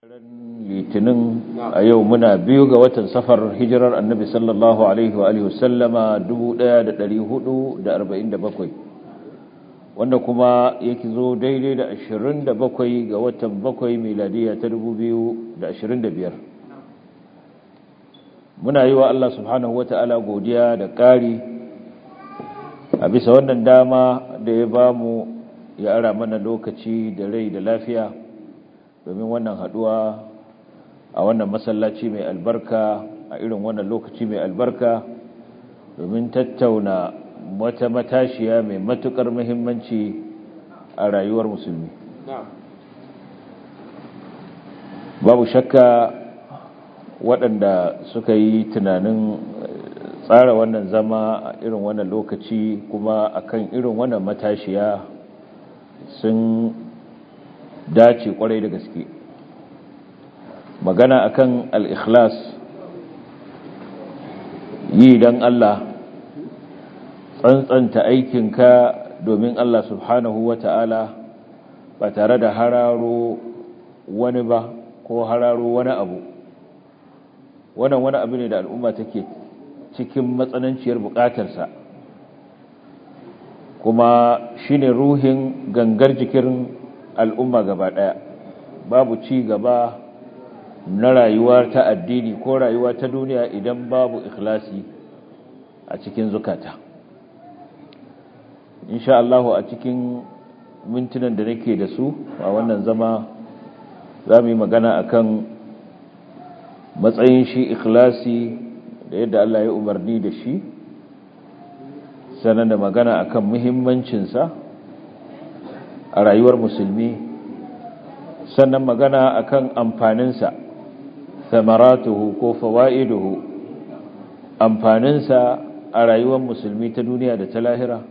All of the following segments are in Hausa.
litinin a yau muna biyu ga watan safar hijirar annabi sallallahu alaihi wa alihi wasallama 1447 wanda kuma yake zo daidai da 27 ga watan 7 miladiya ta 2025 muna yi wa Allah subhanahu wa ta'ala godiya da ƙari a bisa wannan dama da ya bamu ya ara mana lokaci da rai da lafiya domin wannan haduwa a wannan masallaci mai albarka a irin wannan lokaci mai albarka domin tattauna wata matashiya mai matukar muhimmanci a rayuwar musulmi babu shakka waɗanda suka yi tunanin tsara wannan zama a irin wannan lokaci kuma akan irin wannan matashiya sun dace kwarai da gaske magana akan al-ikhlas yi dan Allah tsantsanta aikinka domin Allah subhanahu wata'ala ba tare da hararo wani ba ko hararo wani abu wannan wani abu ne da al'umma take cikin matsananciyar bukatarsa kuma shine ruhin gangar jikin al'umma gaba ɗaya babu ci gaba na rayuwa ta addini ko rayuwa ta duniya idan babu ikhlasi a cikin zukata insha Allah a cikin mintunan da nake da su a wannan zama za mu yi magana akan matsayin shi ikhlasi da yadda Allah ya umarni da shi sannan da magana akan muhimmancinsa a rayuwar musulmi sannan magana akan amfaninsa samaratuhu ko fawaiduhu amfaninsa a rayuwar musulmi ta duniya da ta lahira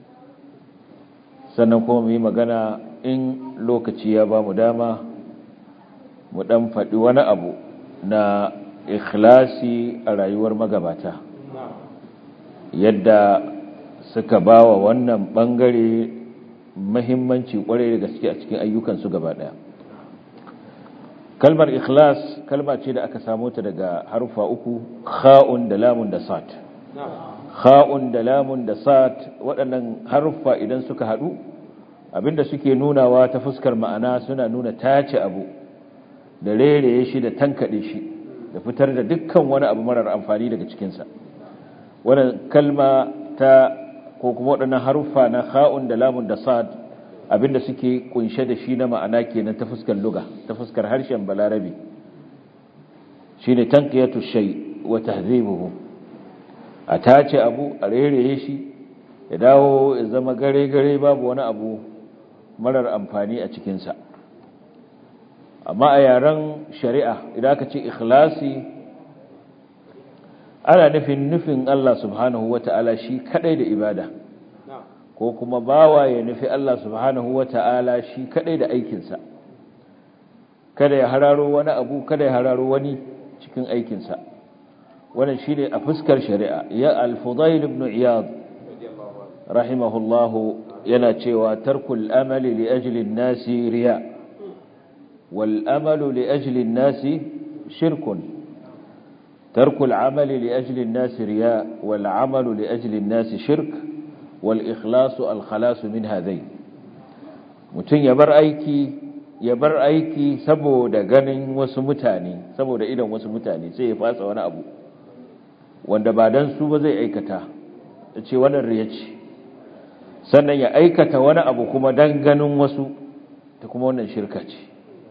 sannan kuma mu yi magana in lokaci ya ba mu dama mu dan faɗi wani abu na ikhlasi a rayuwar magabata yadda suka ba wa wannan ɓangare mahimmanci kwarai da gaske a cikin ayyukansu gaba daya kalmar ikhlas kalma ce da aka samu ta daga harufa uku kha'un da lamun da sat kha'un da lamun da sat waɗannan harufa idan suka haɗu abinda suke nunawa ta fuskar ma'ana suna nuna tace abu da rereye shi da tankaɗe shi da fitar da dukkan wani abu marar amfani daga cikinsa wannan kalma ta ko kuma waɗannan haruffa na kha'un da lamun da sad abinda suke kunshe da shi na ma'ana kenan ta fuskar luga ta fuskar harshen balarabi shine tanqiyatu shay wa tahzibuhu a tace abu a rereye shi ya dawo ya zama gare gare babu wani abu marar amfani a cikin sa amma a yaren shari'a idan aka ce ikhlasi ana nufin nufin Allah subhanahu wata'ala shi kadai da ibada ko kuma bawa ya nufi Allah subhanahu wata'ala shi kadai da aikinsa kada ya hararo wani abu kada ya hararo wani cikin aikinsa wannan shine a fuskar shari'a ya al-fudail ibn iyad rahimahullahu yana cewa tarkul amali li ajli an-nasi riya wal amalu li ajli an-nasi shirkun ترك العمل لأجل الناس رياء والعمل لأجل الناس شرك والإخلاص الخلاص من هذين mutum ya bar aiki ya bar aiki saboda ganin wasu mutane saboda idan wasu mutane sai ya fasa wani abu wanda ba dan su ba zai aikata da ce wannan riya ce sannan ya aikata wani abu kuma dan ganin wasu ta kuma wannan shirka ce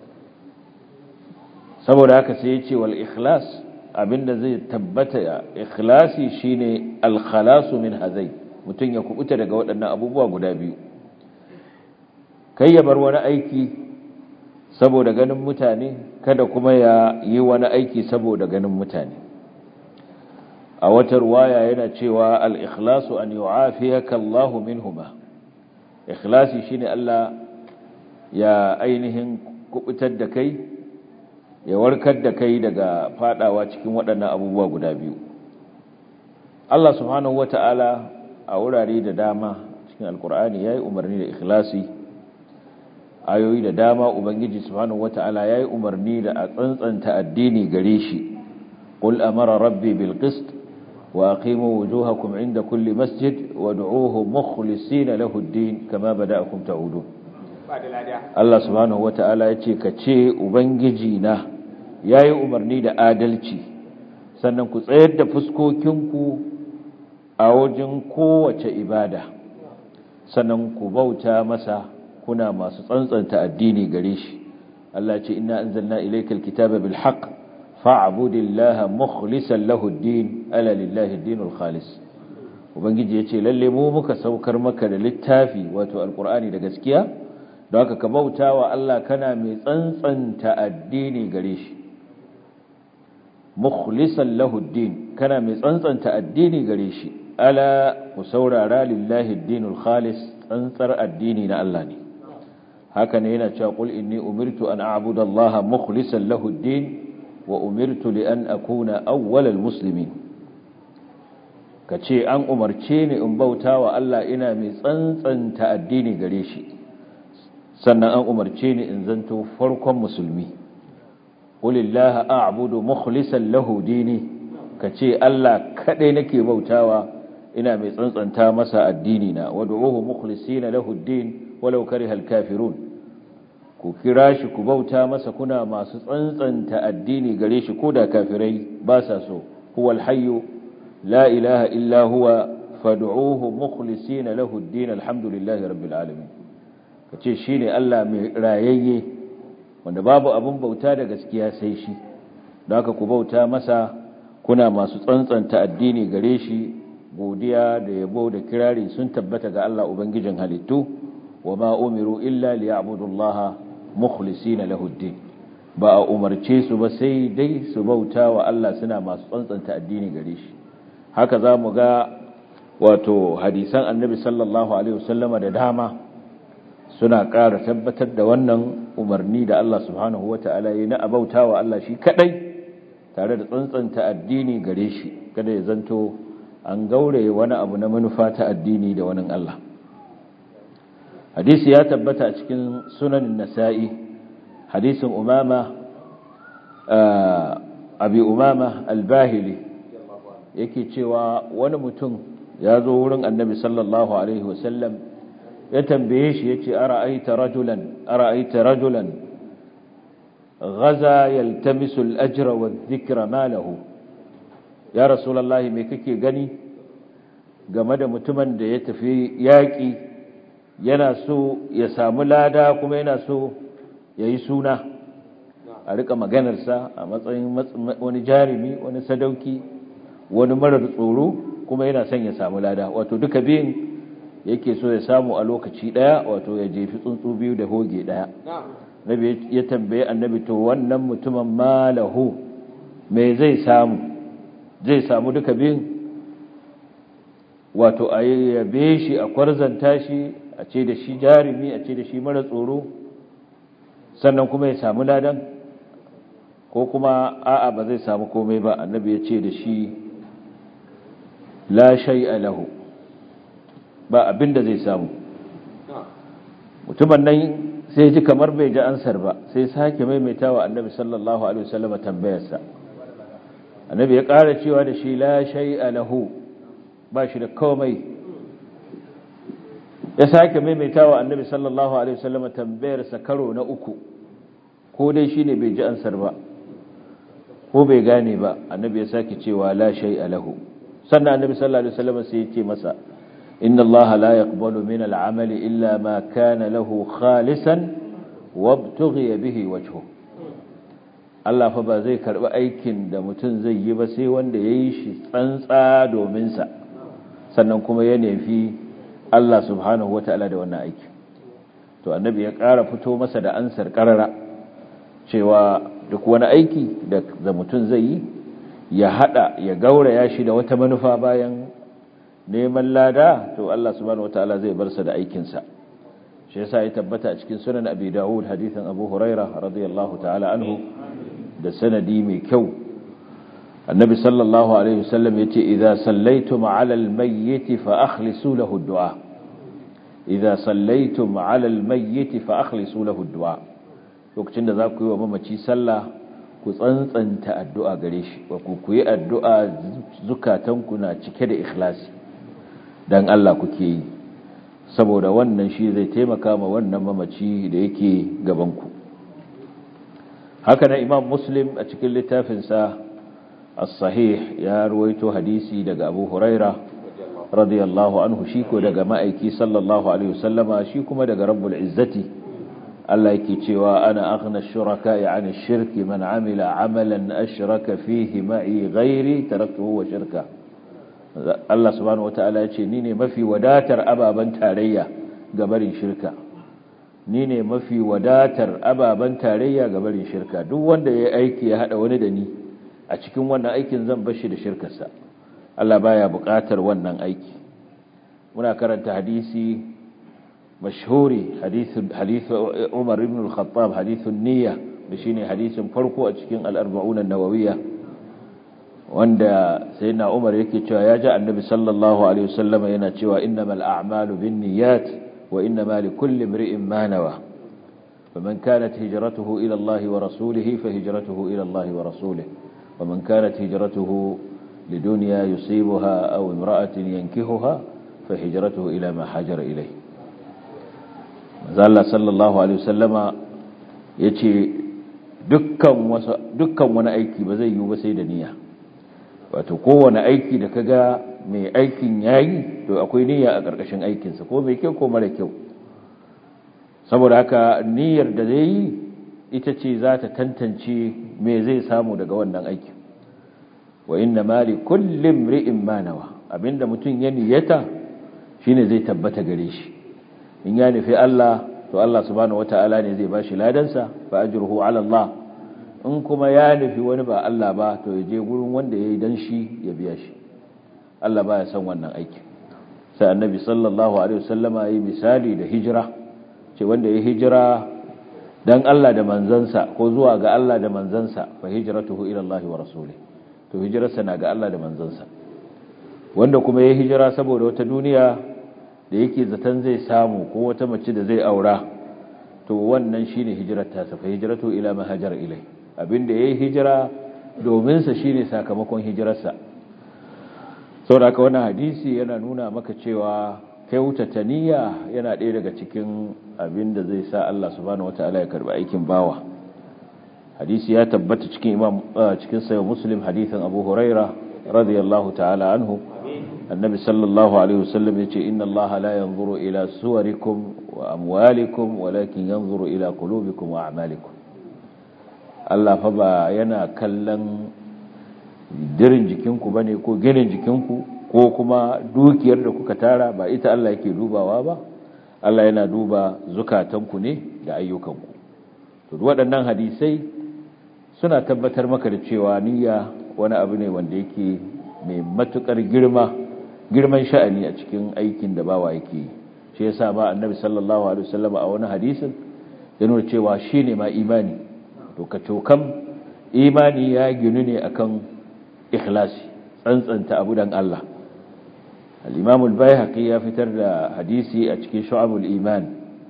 saboda haka sai ya ce wal ikhlas abinda zai tabbata ya ikhlasi shine al-khalasu min hazai mutun ya kubuta daga waɗannan abubuwa guda biyu kai ya bar wani aiki saboda ganin mutane kada kuma ya yi wani aiki saboda ganin mutane a wata ruwaya yana cewa al-ikhlasu an yu'afiyaka Allah minhuma ikhlasi shine Allah ya ainihin kubutar da kai ya warkar da kai daga fadawa cikin waɗannan abubuwa guda biyu Allah subhanahu wata'ala a wurare da dama cikin alkur'ani yayi umarni da ikhlasi ayoyi da dama ubangiji subhanahu wata'ala yayi umarni da a tsantsanta addini gare shi qul amara rabbi bil qist wa aqimu wujuhakum inda kulli masjid wad'uuhu mukhlisina lahu ad-din kama bada'akum ta'udun Allah subhanahu wata'ala yace ka ce ubangiji na yayi umarni da adalci sannan ku tsayar da fuskokinku a wajen kowace ibada sannan ku bauta masa kuna masu tsantsanta addini gare shi Allah ce inna anzalna ilaykal kitaba bil haqq fa'budillaha mukhlishan lahu ad-din ala lillahi ad-dinul khalis ubangiji yace lalle mu muka saukar maka da littafi wato alqur'ani da gaskiya don haka ka bautawa Allah kana mai tsantsanta addini gare shi mukhlishan lahu ad-din kana mai tsantsanta addini gare shi ala ku saurara lillahi ad-dinul khalis tsantsar addini na Allah ne haka ne yana cewa qul inni umirtu an a'budu allaha mukhlishan lahu ad-din wa umirtu li an akuna awwalal muslimin kace an umarce ni in bauta wa Allah ina mai tsantsanta addini gare shi sannan an umarce ni in zanto farkon musulmi qulillaha a'budu mukhlishan lahu dini kace Allah kadai nake bautawa ina mai tsantsanta masa addini na wad'uhu mukhlisina lahu ad-din walau karihal kafirun ku kira shi ku bauta masa kuna masu tsantsanta addini gare shi ko da kafirai ba sa so huwal hayyu la ilaha illa huwa fad'uhu mukhlisina lahu ad-din alhamdulillahi rabbil alamin kace shine Allah mai rayayye wanda babu abun bauta da gaskiya sai shi don haka ku bauta masa kuna masu tsantsanta addini gare shi godiya da yabo da kirari sun tabbata ga Allah ubangijin halittu wa ma umiru illa liya'budullaha mukhlisina lahu ad-din ba a umarce su ba sai dai su bauta wa Allah suna masu tsantsanta addini gare shi haka zamu ga wato hadisan annabi sallallahu alaihi wasallama da dama suna ƙara tabbatar da wannan umarni da Allah subhanahu wata'ala ya na abauta wa Allah shi kadai tare da tsantsanta addini gare shi kada ya zanto an gaure wani abu na manufa ta addini da wani Allah hadisi ya tabbata a cikin sunanin nasa'i hadisin umama abi umama albahili yake cewa wani mutum ya zo wurin annabi sallallahu alaihi wasallam ya tambaye shi ya ce ara'aita rajulan ara'aita rajulan ghaza yaltamisu al-ajra wa dhikra malahu ya rasulullahi me kake gani game da mutumin da ya tafi yaƙi yana so ya samu lada kuma yana so ya yi suna a rika maganarsa a matsayin wani jarumi wani sadauki wani marar tsoro kuma yana son ya samu lada wato duka biyun yake so ya samu a lokaci daya wato ya jefi tsuntsu biyu da hoge daya nabi ya tambaye annabi to wannan mutumin malahu me zai samu zai samu duka biyun wato a yabe shi a kwarzanta shi a ce da shi jarumi a ce da shi mara tsoro sannan kuma ya samu ladan ko kuma a'a ba zai samu komai ba annabi ya ce da shi la shay'a lahu ba abin da zai samu mutumin nan sai ji kamar bai ji ansar ba sai sake maimaitawa annabi sallallahu alaihi wasallam tambayarsa annabi ya ƙara cewa da shi la shay'a lahu ba shi da komai ya sake maimaitawa annabi sallallahu alaihi wasallam tambayarsa karo na uku ko dai shine bai ji ansar ba ko bai gane ba annabi ya sake cewa la shay'a lahu sannan annabi sallallahu alaihi wasallam sai ya ce masa inna allaha la yaqbalu min al'amali illa ma kana lahu khalisan wabtughi bihi wajhu Allah fa ba zai karbi aikin da mutum zai yi ba sai wanda yayi shi tsantsa domin sa sannan kuma ya nefi Allah subhanahu wataala da wannan aiki to annabi ya ƙara fito masa da ansar karara cewa duk wani aiki da mutum zai yi ya hada ya gauraya shi da wata manufa bayan neman lada to Allah subhanahu wataala zai bar sa da aikin sa shi yasa ya tabbata a cikin sunan Abi Dawud hadithan Abu Huraira radiyallahu ta'ala anhu da sanadi mai kyau annabi sallallahu alaihi wasallam yace idza sallaytum ala al-mayyit fa akhlisu lahu ad-du'a idza sallaytum 'ala al-mayyit fa akhlisu lahu ad-du'a lokacin da za ku yi wa mamaci sallah ku tsantsanta addu'a gare shi wa ku yi addu'a zukatanku na cike da ikhlasi dan Allah kuke yi saboda wannan shi zai taimaka ma wannan mamaci da yake gabanku haka na imam muslim a cikin littafinsa as-sahih ya ruwaito hadisi daga abu huraira radiyallahu anhu shi ko daga ma'aiki sallallahu alaihi wasallama shi kuma daga rabbul izzati Allah yake cewa ana aghna ash-shuraka yani ash-shirki man amila amalan ashraka fihi ma'i ghairi taraktuhu wa shirka Allah subhanahu wata'ala ya ce ni ne mafi wadatar ababen tarayya ga barin shirka ni ne mafi wadatar ababen tarayya ga barin shirka duk wanda ya aiki ya hada wani da ni a cikin wannan aikin zan bar shi da shirkarsa Allah baya buƙatar wannan aiki muna karanta hadisi mashhuri hadithu hadithu Umar ibn al-Khattab hadithun niyya shine hadisin farko a cikin al-arba'un an-nawawiyya wanda sai na umar yake cewa ya ji annabi sallallahu alaihi wasallam yana cewa innamal a'malu binniyat wa innama likulli imri'in ma nawa faman kanat hijratuhu ila Allah wa rasulihi fa hijratuhu ila Allah wa rasulihi waman kanat hijratuhu lidunya yusibuha aw imra'atin yankihuha fa hijratuhu ila ma hajara ilayhi manzo sallallahu alaihi wasallama yace dukkan dukkan wani aiki ba zai yi ba sai da niyya wato kowane aiki da kaga mai aikin yayi to akwai niyya a ƙarƙashin aikinsa ko mai kyau ko mara kyau saboda haka niyyar da zai yi ita ce za ta tantance me zai samu daga wannan aikin wa inna mali kullum ri'in manawa abinda mutum ya niyyata shine zai tabbata gare shi in ya nufi Allah to Allah subhanahu wataala ne zai bashi ladansa fa ajruhu ala Allah in kuma ya nufi wani ba Allah ba to ya je gurin wanda ya yi don shi ya biya shi Allah ba ya san wannan aiki sai annabi sallallahu alaihi wasallama yi misali da hijira ce wanda ya hijira dan Allah da manzansa ko zuwa ga Allah da manzansa fa hijratuhu ila Allah wa rasulih to hijirarsa na ga Allah da manzansa wanda kuma ya hijira saboda wata duniya da yake zaton zai samu ko wata mace da zai aura to wannan shine hijirar ta fa hijratu ila ma hajar ilai abinda yayi hijira domin sa shine sakamakon hijirarsa saboda haka wannan hadisi yana nuna maka cewa kyautata niyya yana ɗaya daga cikin abinda zai sa Allah subhanahu wataala ya karbi aikin bawa hadisi ya tabbata cikin imam cikin sahih muslim hadisin abu huraira radiyallahu ta'ala anhu annabi sallallahu alaihi wasallam yace inna allaha la yanzuru ila suwarikum wa amwalikum walakin yanzuru ila qulubikum wa a'malikum Allah fa ba yana kallon dirin jikinku bane ko ginin jikinku ko kuma dukiyar da kuka tara ba ita Allah yake dubawa ba Allah yana duba zukatanku ne da ayyukanku to waɗannan hadisai suna tabbatar maka da cewa niyya wani abu ne wanda yake mai matukar girma girman sha'ani a cikin aikin da bawa yake yi shi yasa ba annabi sallallahu alaihi wasallam a wani hadisin ya nuna cewa shine ma imani to ka cokam imani ya ginu ne akan ikhlasi tsantsanta abu dan Allah al-imam al-baihaqi ya fitar da hadisi a cikin shu'abul iman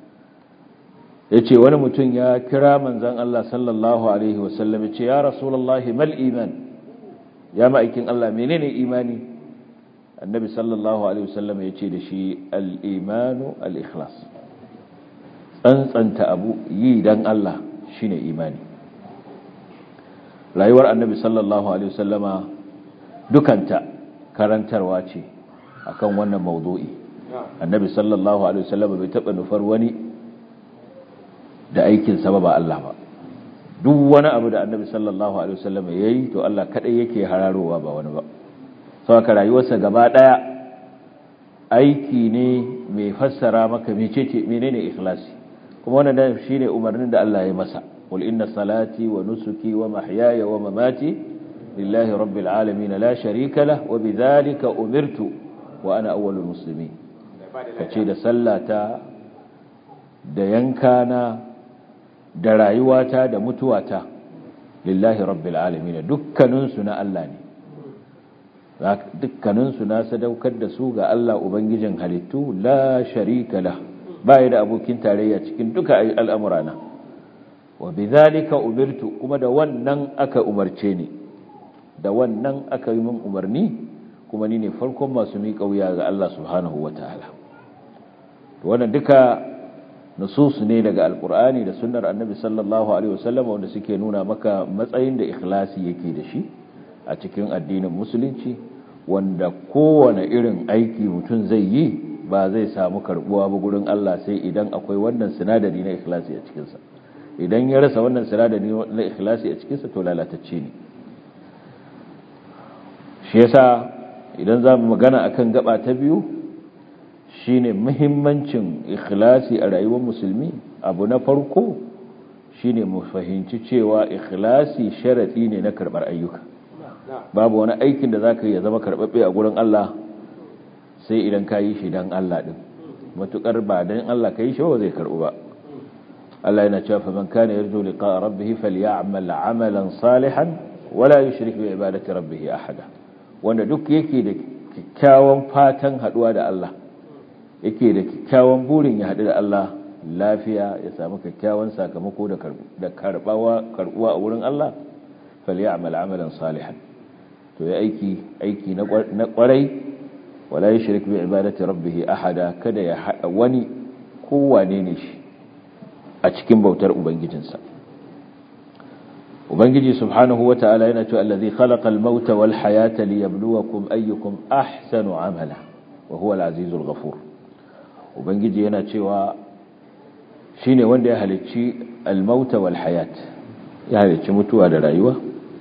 yace wani mutum ya kira manzon Allah sallallahu alaihi wasallam yace ya rasulullahi mal iman ya ma'aikin Allah menene imani annabi sallallahu alaihi wasallam ya ce da shi al'imanu al'ikhlas tsantsanta abu yi don Allah shine imani rayuwar annabi sallallahu alaihi wasallama dukanta karantarwa ce akan wannan mawdu'i annabi sallallahu alaihi wasallama bai taɓa nufar wani da aikinsa ba ba Allah ba duk wani abu da annabi sallallahu alaihi wasallama ya yi to Allah kaɗai yake hararowa ba wani ba sauka rayuwarsa gaba ɗaya aiki ne mai fassara maka mecece menene ikhlasi kuma wannan shine umarnin da Allah ya masa qul inna salati wa nusuki wa mahyaya wa mamati lillahi rabbil alamin la sharika lah wa bidhalika umirtu wa ana awwalul muslimin kace da sallata da yankana da rayuwata da mutuwata lillahi rabbil alamin dukkaninsu na Allah ne dukkaninsu na sadaukar da su ga Allah ubangijin halittu la sharika la baya da abokin tarayya cikin duka al'amurana wa bidhalika umirtu kuma da wannan aka umarce ni da wannan aka yi min umarni kuma ni ne farkon masu miƙa wuya ga Allah subhanahu wataala wannan duka nusus ne daga alkur'ani da sunnar annabi sallallahu alaihi wasallam wanda suke nuna maka matsayin da ikhlasi yake da shi a cikin addinin musulunci wanda kowane irin aiki mutum zai yi ba zai samu karbuwa ba gurin Allah sai idan akwai wannan sinadari na ikhlasi a cikinsa idan ya rasa wannan sinadari na ikhlasi a cikinsa to lalatacce ne shi yasa idan za mu magana akan gaba ta biyu shine muhimmancin ikhlasi a rayuwar musulmi abu na farko shine mu fahimci cewa ikhlasi sharadi ne na karbar ayyuka babu wani aikin da zaka yi ya zama karbabbe a gurin Allah sai idan ka yi shi dan Allah din matukar ba dan Allah ka yi shi ba zai karbu ba Allah yana cewa fa man kana yarju liqa rabbih falyamal amalan salihan wala yushrik bi ibadati rabbih ahada wanda duk yake da kyakkyawan fatan haduwa da Allah yake da kyakkyawan burin ya haɗu da Allah lafiya ya samu kyakkyawan sakamako da karɓuwa a wurin Allah falyamal amalan salihan to ya aiki aiki na kwarai wala yushrik bi ibadati rabbih ahada kada ya hada wani kowane ne shi a cikin bautar ubangijinsa ubangiji subhanahu wataala yana cewa allazi khalaqa al-mauta wal hayata liyabluwakum ayyukum ahsanu amala wa huwa al-azizul ghafur ubangiji yana cewa shine wanda ya halicci al-mauta wal hayat ya halicci mutuwa da rayuwa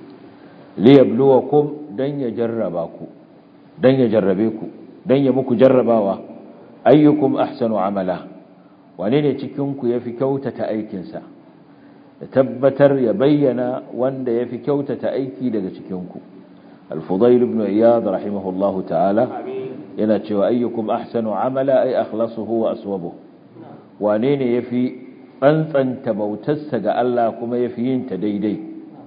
liyabluwakum dan ya jarraba ku dan ya jarrabe ku dan ya muku jarrabawa ayyukum ahsanu amala wane ne cikin ku yafi kyautata aikin sa da tabbatar ya bayyana wanda yafi kyautata aiki daga cikin ku al-fudayl ibn iyad rahimahullahu ta'ala yana cewa ayyukum ahsanu amala ay akhlasuhu wa aswabuhu wane ne yafi tsantsanta bautarsa ga Allah kuma yafi yin ta daidai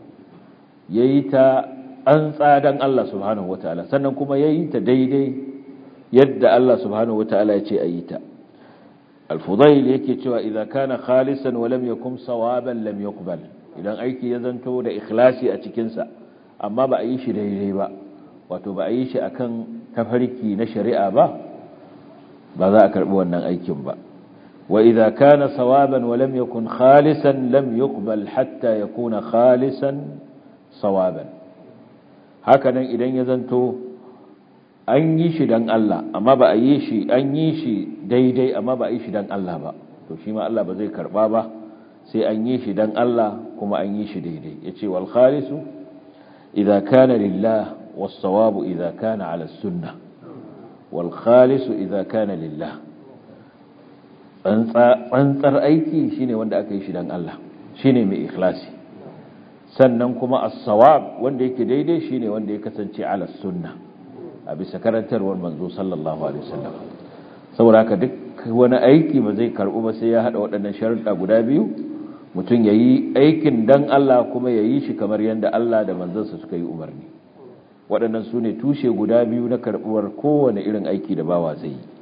yayi ta an tsadan Allah subhanahu wataala sannan kuma yayi ta daidai yadda Allah subhanahu wataala ya ce ayi ta al-fudayl yake cewa idza kana khalisan wa lam yakum sawaban lam yuqbal idan aiki ya zanto da ikhlasi a cikin sa amma ba a yi shi daidai ba wato ba a yi shi akan tafarki na shari'a ba ba za a karbi wannan aikin ba wa idza kana sawaban wa lam yakun khalisan lam yuqbal hatta yakuna khalisan sawaban hakanan idan ya zanto an yi shi dan Allah amma ba a yi shi an yi shi daidai amma ba a yi shi dan Allah ba to shi ma Allah ba zai karba ba sai an yi shi dan Allah kuma an yi shi daidai yace wal khalisu idza kana lillah was sawabu idza kana ala sunnah wal khalisu idza kana lillah tsantsar aiki shine wanda aka yi shi dan Allah shine mai ikhlasi sannan kuma as-sawab wanda yake daidai shine wanda ya kasance ala sunna a bisa karantarwar manzo sallallahu alaihi wasallam saboda haka duk wani aiki ba zai karbu ba sai ya hada waɗannan sharuɗa guda biyu mutum yayi aikin dan Allah kuma yayi shi kamar yanda Allah da manzansa suka yi umarni waɗannan su ne tushe guda biyu na karbuwar kowane irin aiki da bawa zai yi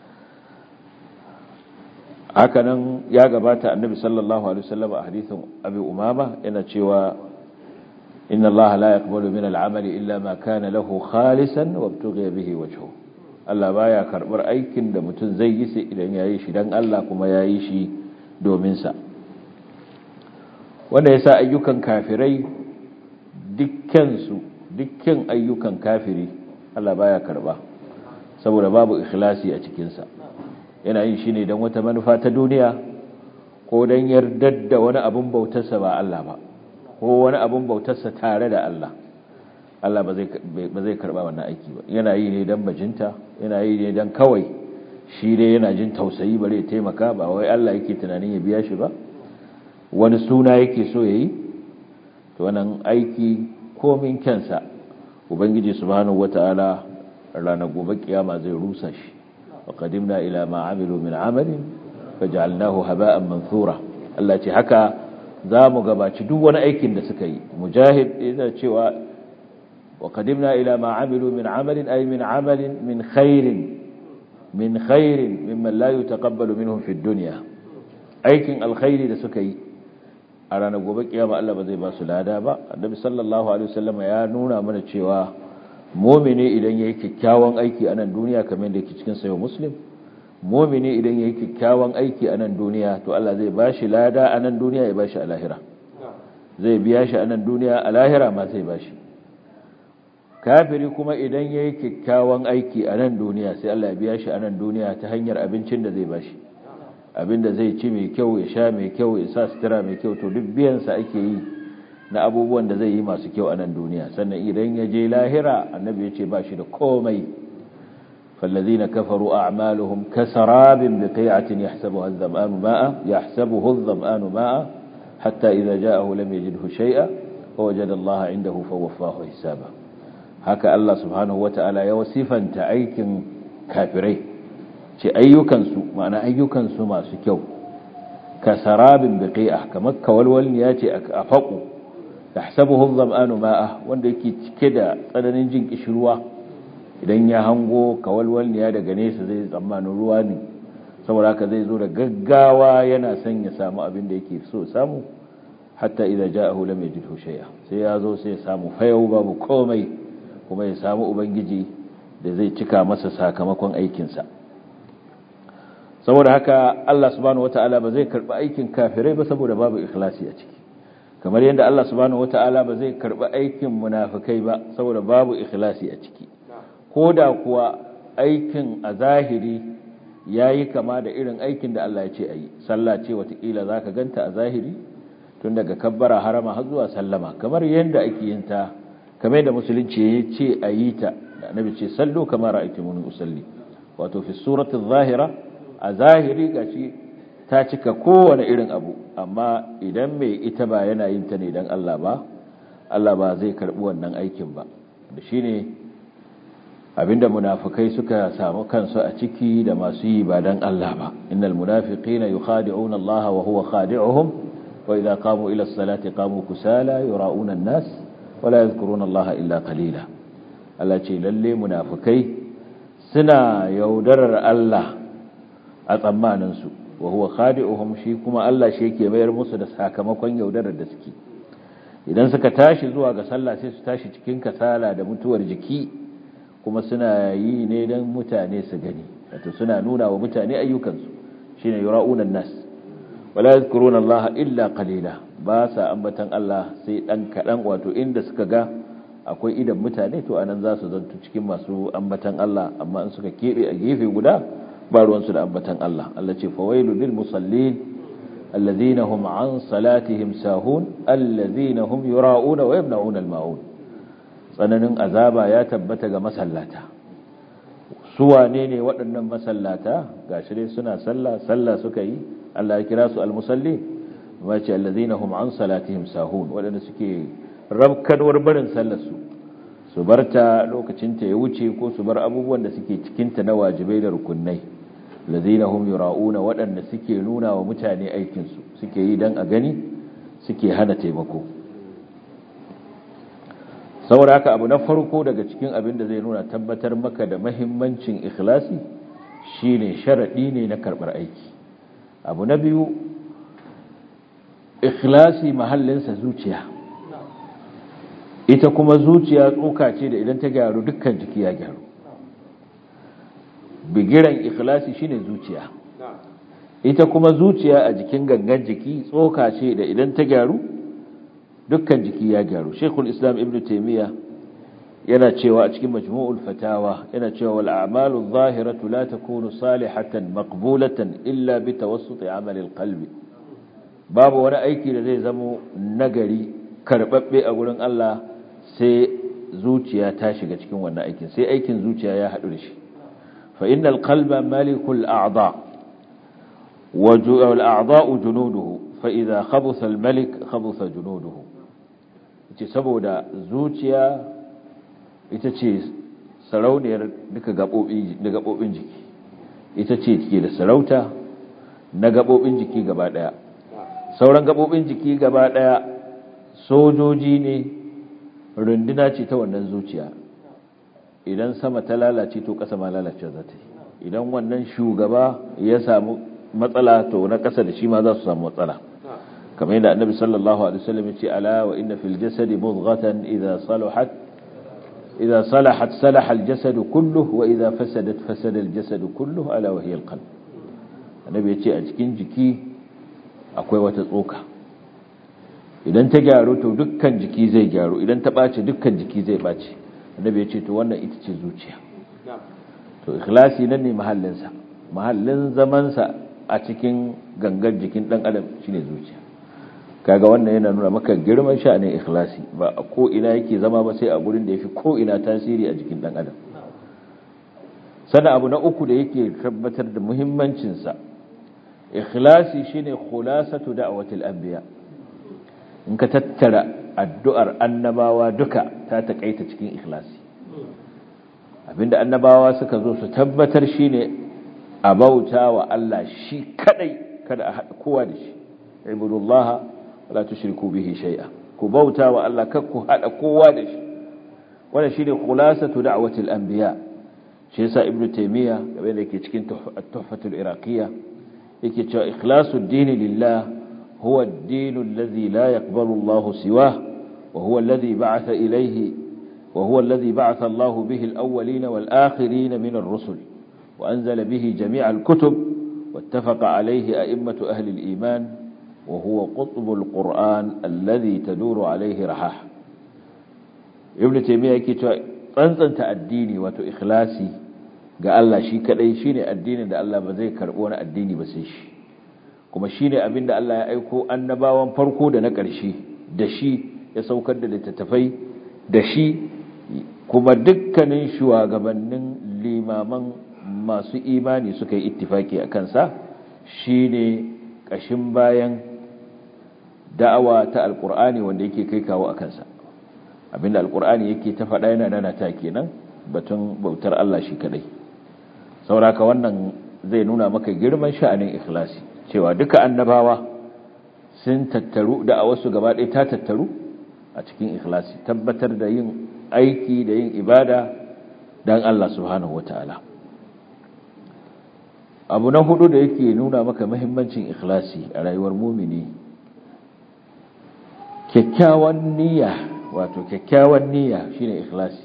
hakanan ya gabata annabi sallallahu alaihi wasallam a hadisin abi umama yana cewa inna allaha la yaqbalu min al'amali illa ma kana lahu khalisan wa ibtughiya bihi wajhu Allah baya karbar aikin da mutum zai yi sai idan yayi shi dan Allah kuma yayi shi domin sa wanda yasa ayyukan kafirai dukkan su dukkan ayyukan kafiri Allah baya karba saboda babu ikhlasi a cikin sa yana yin shi ne don wata manufa ta duniya ko don yardar da wani abin bautarsa ba Allah ba ko wani abin bautarsa tare da Allah Allah ba zai karba wannan aiki ba yana yi ne don bajinta yana yi ne don kawai shi dai yana jin tausayi bare ya taimaka ba wai Allah yake tunanin ya biya shi ba wani suna yake so ya yi to wannan aiki komin kyansa ubangiji subhanahu wata'ala ranar gobe kiyama zai rusa shi وقدمنا إلى ما عملوا من عمل فجعلناه هباء منثورا Allah ce haka za mu gabaci duk wani aikin da suka yi mujahid yana cewa wa qadimna ila ma amilu min amalin ay min amalin min khairin min khairin mimman la yutaqabbalu minhum fi dunya aikin alkhairi da suka yi a ranar gobe kiyama Allah ba zai ba su lada ba annabi sallallahu alaihi wasallam ya nuna mana cewa mu'mini idan yayi kyakkyawan aiki a nan duniya kamar da yake cikin sayo muslim mu'mini idan yayi kyakkyawan aiki a nan duniya to Allah zai ba shi lada a nan duniya ya ba shi a lahira zai biya shi a nan duniya a lahira ma zai ba shi kafiri kuma idan yayi kyakkyawan aiki a nan duniya sai Allah ya biya shi a nan duniya ta hanyar abincin da zai ba shi abinda zai ci mai kyau ya sha mai kyau ya sa sutura mai kyau to duk biyansa ake yi na abubuwan da zai yi masu kyau a nan duniya sannan idan ya je lahira annabi ya ce ba shi da komai fallazina kafaru a'maluhum kasarabin biqi'atin yahsabuha adh-dhama'anu ma'a yahsabuhu adh-dhama'anu ma'a hatta idza ja'ahu lam yajidhu shay'a wa wajada Allah 'indahu fawaffahu hisaba haka Allah subhanahu wata'ala ya wasifanta aikin kafirai ce ayyukansu ma'ana ayyukansu masu kyau ka sarabin biqi'a kamar kawalwalni ya ce a faƙo yahsabuhu adh-dhama'anu ma'a wanda yake cike da tsananin jin kishirwa idan ya hango kawalwalni ya daga nesa zai tsammanin ruwa ne saboda haka zai zo da gaggawa yana son ya samu abin da yake so samu hatta idza ja'ahu lam yajidhu shay'a sai ya zo sai ya samu fayau babu komai kuma ya samu ubangiji da zai cika masa sakamakon aikinsa saboda haka Allah subhanahu wata'ala ba zai karba aikin kafirai ba saboda babu ikhlasi a ciki kamar yadda Allah subhanahu wata'ala ba zai karba aikin munafikai ba saboda babu ikhlasi a ciki koda kuwa aikin a zahiri yayi kama da irin aikin da Allah ya ce ayi sallah ce watakila zaka ganta a zahiri tun daga kabbara harama har zuwa sallama kamar yadda ake yin ta kamar da musulunci ya ce ayi ta da annabi ce sallu kamar ra'aytumuni usalli wato fi suratul zahira a zahiri gashi ta cika kowane irin abu amma idan mai ita ba yana yin ta ne don Allah ba Allah ba zai karbi wannan aikin ba da shine abinda munafikai suka samu kansu a ciki da masu yi ba don Allah ba innal munafiqina yukhadi'una Allah wa huwa khadi'uhum wa idza qamu ila as-salati qamu kusala yura'una an-nas wa la yadhkuruna Allah illa qalila Allah ce lalle munafikai suna yaudarar Allah a tsammaninsu wa huwa khadi'uhum shi kuma Allah shi yake bayar musu da sakamakon yaudarar da suke idan suka tashi zuwa ga sallah sai su tashi cikin kasala da mutuwar jiki kuma suna yi ne dan mutane su gani wato suna nuna wa mutane ayyukansu shine yura'una nas wala yadhkuruna Allah illa qalila ba sa ambatan Allah sai dan kadan wato inda suka ga akwai idan mutane to anan za su zanto cikin masu ambatan Allah amma in suka kebe a gefe guda ba ruwansu da ambatan Allah Allah ce fawailu lil musallin alladhina hum an salatihim sahun alladhina hum yura'una wa yamna'una al-ma'un tsananin azaba ya tabbata ga masallata su wane ne waɗannan masallata gashi dai suna sallah sallah suka yi Allah ya kira su al-musallin ma ce alladhina hum an salatihim sahun waɗanda suke rabkanwar barin sallar su su barta lokacin ta ya wuce ko su bar abubuwan da suke cikin ta na wajibai da rukunnai lazina hum yura'una waɗanda suke nuna wa mutane aikinsu suke yi don a gani suke hana taimako saboda haka abu na farko daga cikin abin da zai nuna tabbatar maka da mahimmancin ikhlasi shine sharaɗi ne na karɓar aiki abu na biyu ikhlasi mahallinsa zuciya ita kuma zuciya tsoka ce da idan ta gyaru dukkan jiki ya gyaru bigiran ikhlasi shine zuciya ita kuma zuciya a jikin gangan jiki tsoka ce da idan ta gyaru dukkan jiki ya gyaru shekul islam ibn taimiyya yana cewa a cikin majmu'ul fatawa yana cewa wal a'malu zahiratu la takunu salihatan maqbulatan illa bi tawassut amali alqalbi babu wani aiki da zai zamo nagari karbabbe a gurin Allah sai zuciya ta shiga cikin wannan aikin sai aikin zuciya ya haɗu da shi فإن القلب ملك الأعضاء والأعضاء جنوده فإذا خبث الملك خبث جنوده ce saboda zuciya ita ce sarauniyar duka gaɓoɓin jiki ita ce ke da sarauta na gaɓoɓin jiki gaba ɗaya sauran gaɓoɓin jiki gaba ɗaya sojoji ne runduna ce ta wannan zuciya idan sama ta lalace to ƙasa ma lalace za ta yi idan wannan shugaba ya samu matsala to na ƙasa da shi ma za su samu matsala kamar yadda annabi sallallahu alaihi wasallam ya ce ala wa inna fil jasadi mudghatan idza salahat idza salahat salaha al jasadu kulluhu wa idza fasadat fasada al jasadu kulluhu ala wa hiya al qalb annabi ya ce a cikin jiki akwai wata tsoka idan ta gyaru to dukkan jiki zai gyaru idan ta ɓace dukkan jiki zai ɓace annabi ya ce to wannan ita ce zuciya to ikhlasi nan ne mahallinsa mahallin zamansa a cikin gangar jikin ɗan adam shine zuciya kaga wannan yana nuna maka girman sha'anin ikhlasi ba a ko ina yake zama ba sai a gurin da yafi ko ina tasiri a jikin ɗan adam sannan abu na uku da yake tabbatar da muhimmancinsa ikhlasi shine khulasatu da'watil anbiya in ka tattara addu'ar annabawa duka ta takaita cikin ikhlasi abinda annabawa suka zo su tabbatar shine a bauta wa Allah shi kadai kada a haɗa kowa da shi ibudullaha wala tushriku bihi shay'a ku bauta wa Allah kar ku haɗa kowa da shi wannan shine khulasatu da'watil anbiya shi yasa ibnu taymiya game da yake cikin tuhfatul iraqiyya yake cewa ikhlasu dini lillah huwa ad-din alladhi la yaqbalu Allah siwah wa huwa alladhi ba'atha ilayhi wa huwa alladhi ba'atha Allah bihi al-awwalin wal-akhirin min ar-rusul wa anzala bihi jami' al-kutub wattafaqa alayhi a'immatu ahli al-iman wa huwa qutb al-Qur'an alladhi taduru alayhi rahah ibn taymiyyah yake cewa tsantsanta addini wato ikhlasi ga Allah shi kadai shine addinin da Allah ba zai karbo wani addini ba sai shi kuma shine abin da Allah ya aiko annabawan farko da na ƙarshe da shi ya saukar da littattafai da shi kuma dukkanin shugabannin limaman masu imani suka yi ittifaki a kansa shine ƙashin bayan da'awa ta alkur'ani wanda yake kai kawo a kansa abinda alkur'ani yake ta faɗa yana nana ta kenan batun bautar Allah shi kadai sauraka wannan zai nuna maka girman sha'anin ikhlasi cewa duka annabawa sun tattaru da a wasu gaba ɗaya ta tattaru a cikin ikhlasi tabbatar da yin aiki da yin ibada don Allah subhanahu wata'ala abu na hudu da yake nuna maka mahimmancin ikhlasi a rayuwar mumini kyakkyawan niyya wato kyakkyawan niyya shine ikhlasi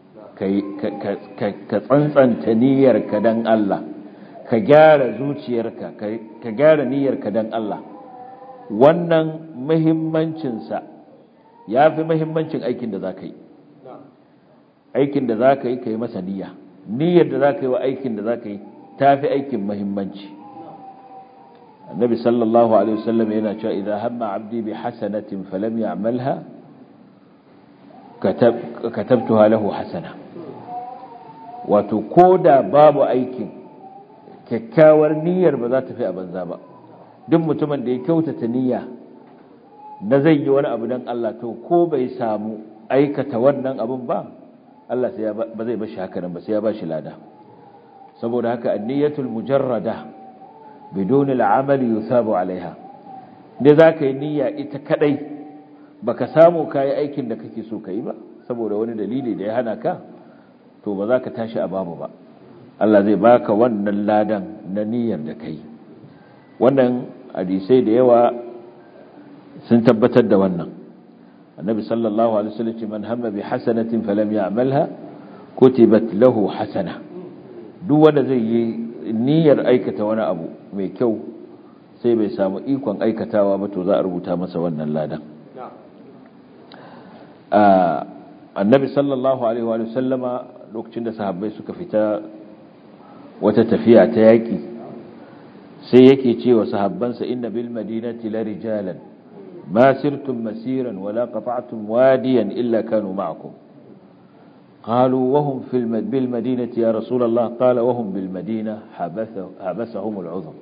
ka tsantsanta niyyarka dan Allah ka gyara zuciyarka ka gyara niyyarka dan Allah wannan muhimmancinsa ya fi muhimmancin aikin da za ka yi aikin da za ka yi ka yi masa niyya niyyar da za ka yi wa aikin da za ka yi ta fi aikin muhimmanci annabi sallallahu alaihi wasallam yana cewa idan hamma abdi bi hasanatin falam ya'malha katabtuha lahu hasana wato koda babu aikin kyakkyawar niyyar ba za ta fi a banza ba duk mutumin da ya kyautata niyya na zai yi wani abu don Allah to ko bai samu aikata wannan abun ba Allah sai ba zai bashi haka nan ba sai ya bashi lada saboda haka anniyatul mujarrada bidon al'amal yusabu alaiha ne zaka yi niyya ita kadai baka samu kai aikin da kake so kai ba saboda wani dalili da ya hana ka to ba za ka tashi a babu ba Allah zai baka wannan ladan na niyyar da kai wannan hadisai da yawa sun tabbatar da wannan annabi sallallahu alaihi wasallam ce man hamma bi hasanatin falam ya'malha kutibat lahu hasana duk wanda zai yi niyyar aikata wani abu mai kyau sai bai samu ikon aikatawa ba to za a rubuta masa wannan ladan annabi sallallahu alaihi wa sallama lokacin da sahabbai suka fita wata tafiya ta yaki sai yake cewa sahabbansa inna bil madinati la rijalan ma sirtum masiran wala qata'tum wadiyan illa kanu ma'akum قالوا وهم في بالمدينة يا رسول الله قال وهم بالمدينة حبسهم العذر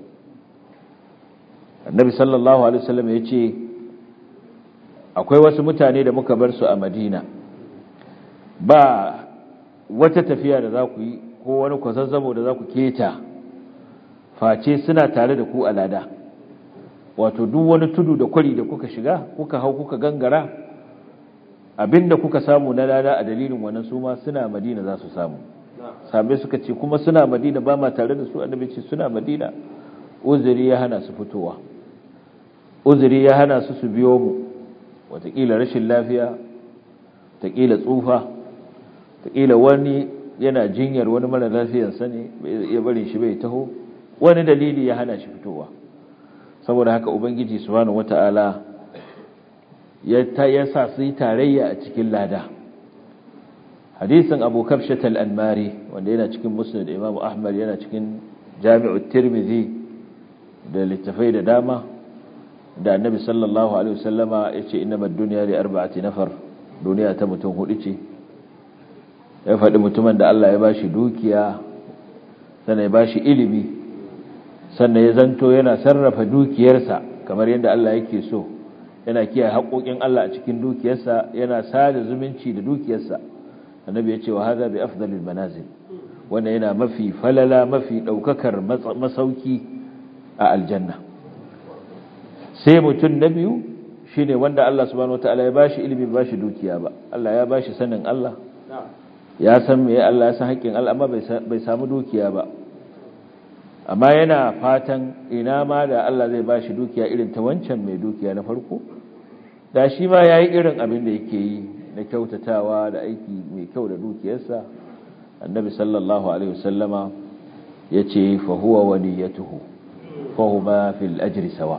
النبي صلى الله عليه وسلم يقول akwai wasu mutane da muka bar su a madina ba wata tafiya da za ku yi ko wani kwazazzabo da za ku keta face suna tare da ku a lada wato duk wani tudu da kwari da kuka shiga kuka hau kuka gangara abinda kuka samu na lada a dalilin wannan su ma suna madina za su samu sabai suka ce kuma suna madina ba ma tare da su annabi ce suna madina uzuri ya hana su fitowa uzuri ya hana su su biyo mu watakila rashin lafiya watakila tsufa watakila wani yana jinyar wani mara lafiyarsa ne ya bari shi bai taho wani dalili ya hana shi fitowa saboda haka ubangiji subhanahu wata'ala ya ta yasa su yi tarayya a cikin lada hadisin abu kafshat al-anmari wanda yana cikin musnad imam ahmad yana cikin jami'u tirmidhi da littafai da dama da annabi sallallahu alaihi wasallama yace innamal dunya li arba'ati nafar duniya ta mutum hudu ce ya faɗi mutumin da Allah ya bashi dukiya sannan ya bashi ilimi sannan ya zanto yana sarrafa dukiyarsa kamar yadda Allah yake so yana kiyaye haƙoƙin Allah a cikin dukiyarsa yana sada zumunci da dukiyarsa annabi ya ce wa hadha bi afdalil manazil wanda yana mafi falala mafi daukakar masauki a aljanna sai mutum na biyu shine wanda Allah subhanahu wataala ya bashi ilimi ba shi dukiya ba Allah ya bashi sanin Allah ya san me Allah ya san haƙƙin Allah amma bai samu dukiya ba amma yana fatan ina ma da Allah zai bashi dukiya irin ta wancan mai dukiya na farko da shi ma yayi irin abin da yake yi na kyautatawa da aiki mai kyau da dukiyarsa annabi sallallahu alaihi wasallama yace fa huwa waliyatuhu fa huma fil ajri sawa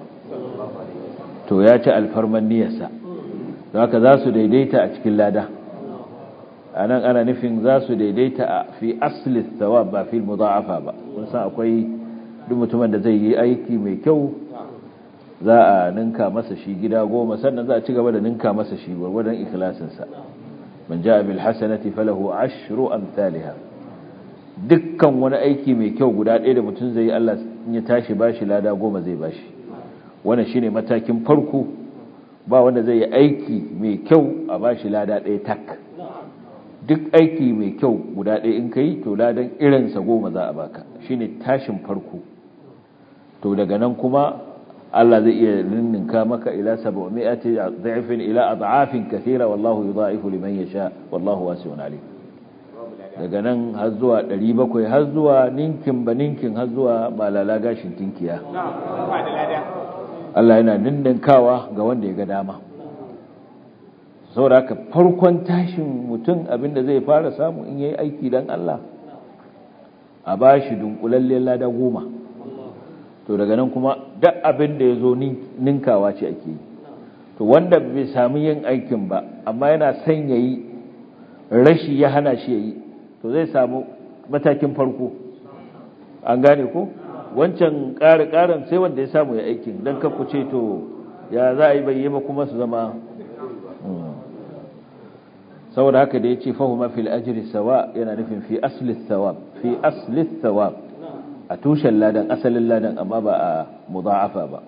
to ya ci alfarman niyyarsa don haka za su daidaita a cikin lada anan ana nufin za su daidaita a fi asli thawab ba fi mudha'afa ba kun san akwai duk mutumin da zai yi aiki mai kyau za a ninka masa shi gida goma sannan za a ci gaba da ninka masa shi gwargwadon ikhlasinsa man ja'a bil hasanati falahu ashru amsalha dukkan wani aiki mai kyau guda ɗaya da mutum zai yi Allah in ya tashi bashi lada goma zai bashi wannan shine matakin farko ba wanda zai yi aiki mai kyau a bashi lada ɗaya tak duk aiki mai kyau guda ɗaya in kai to ladan irinsa goma za a baka shine tashin farko to daga nan kuma Allah zai iya ninninka maka ila 700 dha'fin ila ad'afin kathira wallahu yudha'ifu liman yasha wallahu wasi'un alim daga nan har zuwa 700 har zuwa ninkin ba ninkin har zuwa malala gashin tinkiya Allah yana ninninkawa ga wanda ya ga dama saboda haka farkon tashin mutum abinda zai fara samu in yayi aiki dan Allah a bashi dunkulallen lada goma to daga nan kuma duk abin da ya zo ninkawa ce ake yi to wanda bai sami yin aikin ba amma yana son ya yi rashi ya hana shi ya yi to zai samu matakin farko an gane ko wancan ƙari-ƙarin sai wanda ya samu ya aikin don kafu ce to ya za a yi bai ba kuma su zama saboda haka da ya ce fahimma fil ajiri sawa yana nufin fi asli thawab fi asli thawab a tushen ladan asalin ladan amma ba a mudha'afa ba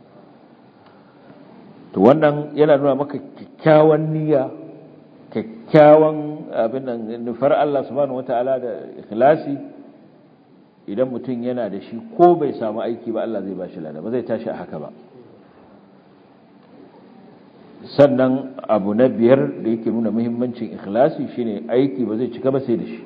to wannan yana nuna maka kyakkyawan niyya kyakkyawan abin nan nufar Allah subhanahu wataala da ikhlasi idan mutum yana da shi ko bai samu aiki ba Allah zai ba shi lada ba zai tashi a haka ba sannan abu na biyar da yake nuna muhimmancin ikhlasi shine aiki ba zai cika ba sai da shi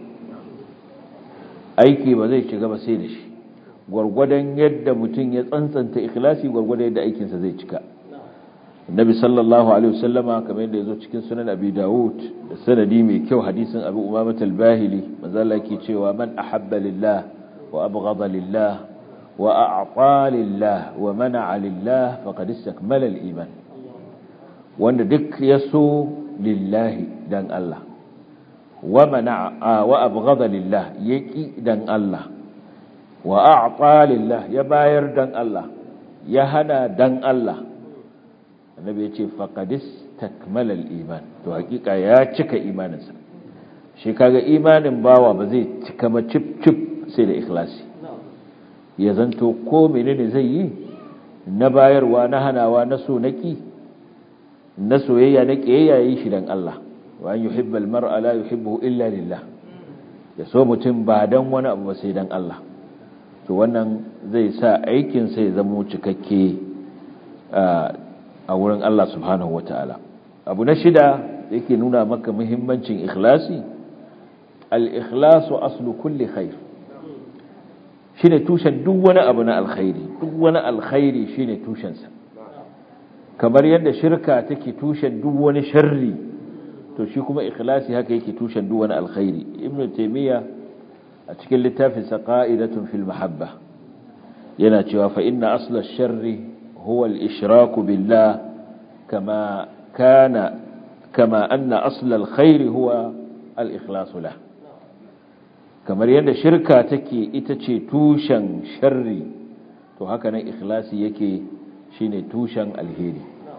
aiki ba zai cika ba sai da shi gwargwadon yadda mutum ya tsantsanta ikhlasi gwargwadon yadda aikinsa zai cika Nabi sallallahu alaihi wasallama kamar yadda yazo cikin sunan Abi Dawud da sanadi mai kyau hadisin Abu Umamah al-Bahili manzo Allah yake cewa man ahabba lillah wa abghada lillah wa a'ta lillah wa mana'a lillah faqad istakmala al-iman wanda duk yaso lillahi dan Allah wa mana'a wa abghada lillah yaki dan Allah wa a'ta lillah ya bayar dan Allah ya hana dan Allah annabi ya ce faƙadis takmalar iman to hakika ya cika imaninsa shi kaga imanin bawa ba zai cika ba cip cip sai da ikhlasi ya zanto ko menene zai yi na bayarwa na hanawa na so naki na soyayya na kiyayya yi shi dan Allah wa an yuhibba almar'a la yuhibbuhu illa lillah ya so mutum ba dan wani abu ba sai dan Allah to wannan zai sa aikin sai zama cikakke a wurin Allah subhanahu wata'ala abu na shida yake nuna maka muhimmancin ikhlasi al-ikhlasu aslu kulli khair shine tushen duk wani abu na alkhairi duk wani alkhairi shine tushensa kamar yadda shirka take tushen duk wani sharri to shi kuma ikhlasi haka yake tushen duk wani alkhairi ibnu taymiya a cikin littafin sa qa'idatun fil mahabba yana cewa fa inna asla ash-sharri huwa al-ishraku billah kama kana kama anna asla al-khairi huwa al-ikhlasu lahu kamar yadda shirka take ita ce tushen sharri to haka nan ikhlasi yake shine tushen alheri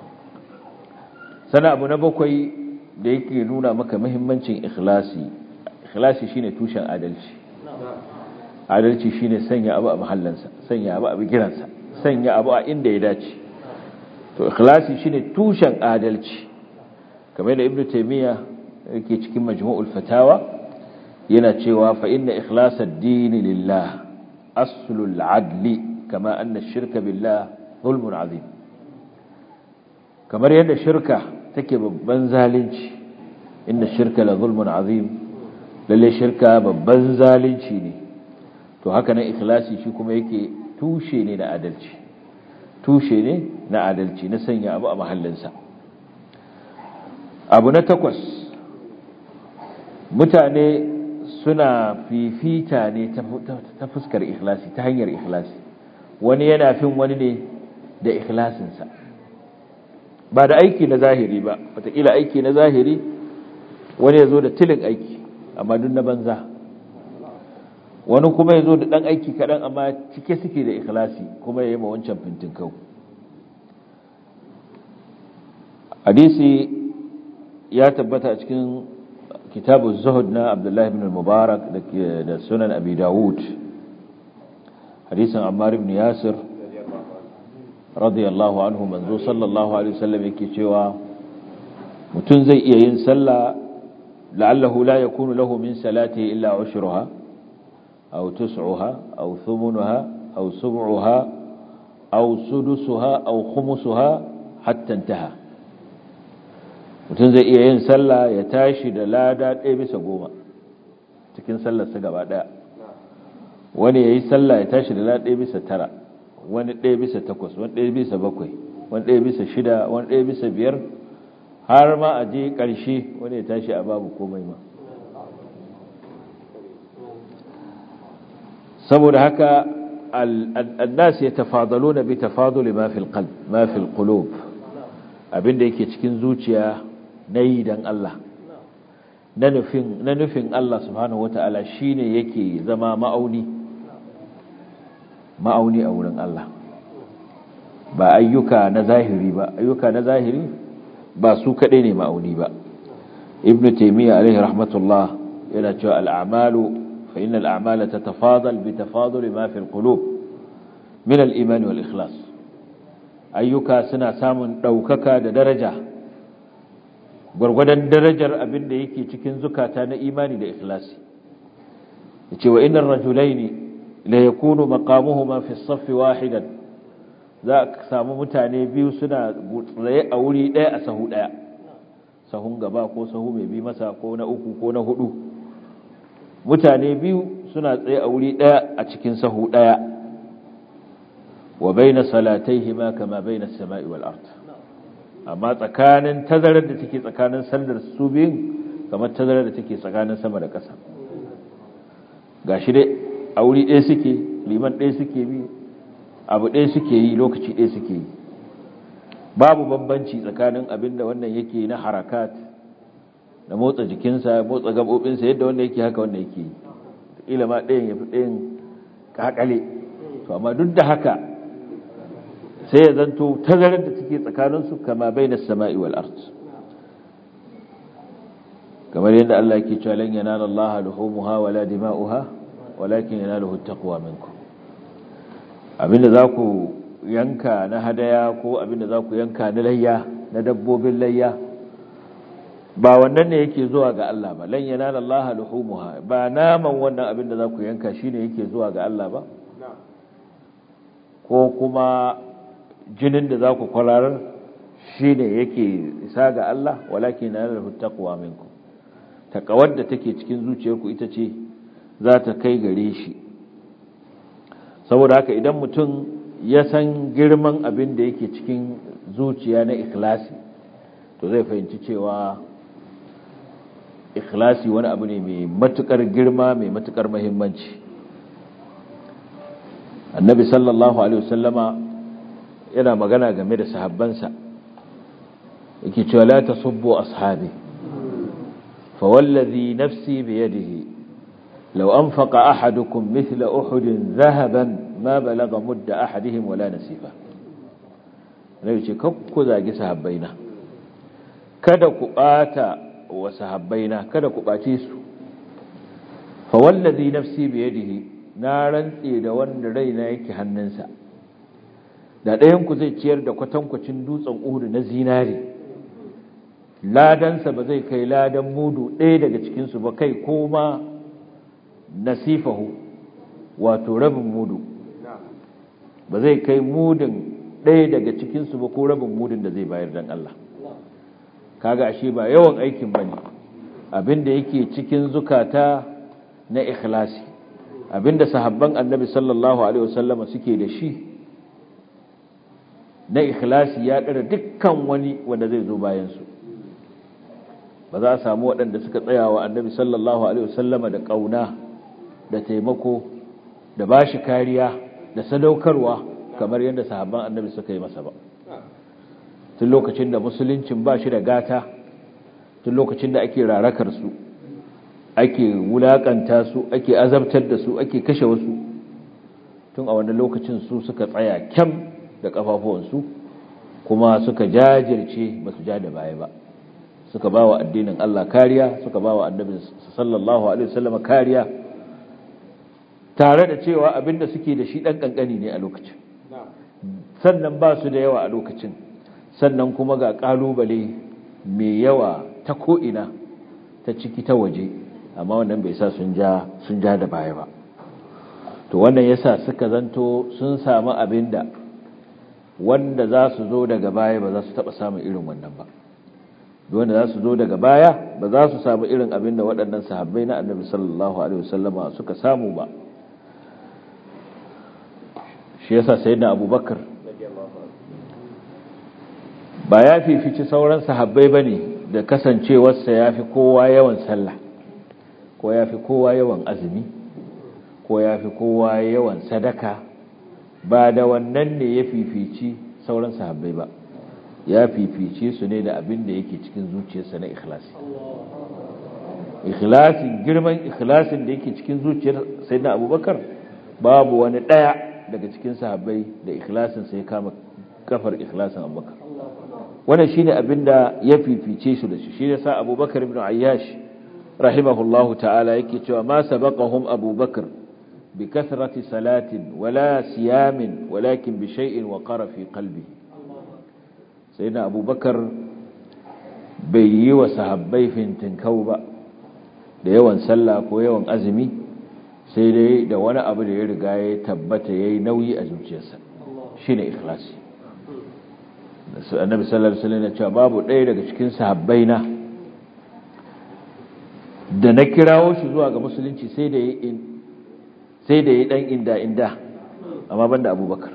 sana abu na bakwai da yake nuna maka muhimmancin ikhlasi ikhlasi shine tushen adalci adalci shine sanya abu a mahallansa sanya abu a bigiransa sanya abu a inda ya dace to ikhlasi shine tushen adalci kamar yadda ibnu taymiya yake cikin majmu'ul fatawa yana cewa fa inna ikhlasad dini lillah aslul adli kama anna shirka billah zulmun azim kamar yadda shirka take babban zalunci inna shirka la zulmun azim lalle shirka babban zalunci ne to haka nan ikhlasi shi kuma yake tushe ne na adalci tushe ne na adalci na sanya abu a mahallinsa abu na takwas mutane suna fifita ne ta fuskar ikhlasi ta hanyar ikhlasi wani yana fin wani ne da ikhlasinsa ba da aiki na zahiri ba wataƙila aiki na zahiri wani ya zo da tilin aiki amma duk na banza wani kuma ya zo da ɗan aiki kaɗan amma cike suke da ikhlasi kuma ya yi ma wancan fintin kau hadisi ya tabbata a cikin kitabu zuhud na abdullahi ibn mubarak da sunan abi dawud hadisin ammar ibn yasir radiyallahu anhu manzo sallallahu alaihi wasallam yake cewa mutum zai iya yin sallah la'allahu la yakunu lahu min salati illa ushruha aw tus'uha aw thumunuha aw sub'uha aw sudusuha aw khumusuha hatta intaha mutum zai iya yin sallah ya tashi da lada ɗaya bisa goma cikin sallarsa gaba ɗaya wani ya yi sallah ya tashi da lada ɗaya bisa tara wani ɗaya bisa takwas wani ɗaya bisa bakwai wani ɗaya bisa shida wani ɗaya bisa biyar har ma a je ƙarshe wani ya tashi a babu komai ma saboda haka annas ya tafadalo na bi tafaduli ma fil qalb ma fil qulub abinda yake cikin zuciya na yi don Allah na nufin Allah subhanahu wata'ala shine yake zama ma'auni ma'auni a wurin Allah ba ayyuka na zahiri ba ayyuka na zahiri ba su kaɗai ne ma'auni ba ibn taymiya alaihi rahmatullah yana cewa al'amalu fa inna al'amala tatafadal bi tafadul ma fi al-qulub min al-iman wal ikhlas ayyuka suna samun ɗaukaka da daraja gwargwadon darajar abin da yake cikin zukata na imani da ikhlasi ya ce wa inar rajulaini la ya kunu makamuhuma fi saffi wahidan za a samu mutane biyu suna tsaye a wuri ɗaya a sahu ɗaya sahun gaba ko sahu mai bi masa ko na uku ko na hudu mutane biyu suna tsaye a wuri ɗaya a cikin sahu ɗaya wa baina salataihima kama baina samai wal ard amma tsakanin tazarar da take tsakanin sallar su biyun kamar tazarar da take tsakanin sama da ƙasa gashi dai a wuri ɗaya suke liman ɗaya suke bi abu ɗaya suke yi lokaci ɗaya suke yi babu bambanci tsakanin abin da wannan yake na harakat da motsa jikinsa motsa gabobinsa yadda wanda yake haka wanda yake yi ila ma ɗayan ya fi ɗayan kakale to amma duk da haka sai ya zanto tazarar da take tsakaninsu kama bai na sama'i wal art kamar yadda Allah ke cewa lan yanala Allah luhumuha wala dima'uha walakin yanaluhu taqwa minkum abinda za ku yanka na hadaya ko abinda za ku yanka na layya na dabbobin layya ba wannan ne yake zuwa ga Allah ba lan yanala Allah luhumuha ba naman wannan abinda za ku yanka shine yake zuwa ga Allah ba ko kuma jinin da za ku kwararar shine yake isa ga Allah walakin nalahu taqwa minkum taqawar da take cikin zuciyarku ita ce za ta kai gare shi saboda haka idan mutum ya san girman abin da yake cikin zuciya na ikhlasi to zai fahimci cewa ikhlasi wani abu ne mai matukar girma mai matukar muhimmanci annabi sallallahu alaihi wasallama yana magana game da sahabbansa yake cewa la tasubbu ashabi fa wallazi nafsi bi yadihi law anfaqa ahadukum mithla uhudin dhahaban ma balagha mudda ahadihim wala nasifa nabi ce kakku zagi sahabbaina kada ku bata wa sahabbaina kada ku bace su fa wallazi nafsi bi yadihi na rantse da wanda raina yake hannunsa da ɗayan ku zai ciyar da kwatankwacin dutsen uhudu na zinare ladansa ba zai kai ladan mudu ɗaya daga cikinsu ba kai ko ma nasifahu wato rabin mudu ba zai kai mudin ɗaya daga cikinsu ba ko rabin mudin da zai bayar don Allah kaga ashe ba yawan aikin ba ne abinda yake cikin zukata na ikhlasi abinda sahabban annabi sallallahu alaihi wasallama suke da shi na ikhlasi ya ɗara dukkan wani wanda zai zo bayansu ba za a samu waɗanda suka tsaya wa annabi sallallahu alaihi wasallama da ƙauna da taimako da ba shi kariya da sadaukarwa kamar yadda sahabban annabi suka yi masa ba tun lokacin da musuluncin ba shi da gata tun lokacin da ake rarakar su ake wulakanta su ake azabtar da su ake kashe wasu tun a wannan lokacin su suka tsaya kyam da kafafuwansu kuma suka jajirce ba su ja da baya ba suka ba wa addinin Allah kariya suka ba wa annabi sallallahu alaihi wasallam kariya tare da cewa abinda suke da shi dan kankani ne a lokacin sannan ba su da yawa a lokacin sannan kuma ga kalubale mai yawa ta ko'ina ta ciki ta waje amma wannan bai sa sun ja sun ja da baya ba to wannan yasa suka zanto sun samu abinda wanda za su zo daga baya ba za su taba samun irin wannan ba wanda za su zo daga baya ba za su samu irin abinda waɗannan sahabbai na annabi sallallahu alaihi wasallama suka samu ba shi yasa sayyidina abubakar ba ya fifici sauran sahabbai bane da kasancewarsa yafi kowa yawan sallah ko yafi kowa yawan azumi ko yafi kowa yawan sadaka ba da wannan ne ya fifici sauran sahabbai ba ya fifice su ne da abin da yake cikin zuciyarsa na ikhlasi ikhlasin girman ikhlasin da yake cikin zuciyar sayyidina abubakar babu wani daya daga cikin sahabbai da ikhlasin sai kama kafar ikhlasin abubakar wannan shine abin da ya fifice su da shi shi yasa abubakar ibn ayyash rahimahullahu ta'ala yake cewa ma sabaqahum abubakar bi kathrati salatin wala siyamin walakin bi shay'in waqara fi qalbihi sayyidina abubakar bai yi wa sahabbai fintinkau ba da yawan sallah ko yawan azumi sai dai da wani abu da ya riga ya tabbata yayi nauyi a zuciyarsa shine ikhlasi annabi sallallahu alaihi wasallam ya ce babu ɗaya daga cikin sahabbai na da na kirawo shi zuwa ga musulunci sai da yi sai da yi dan inda inda amma banda abubakar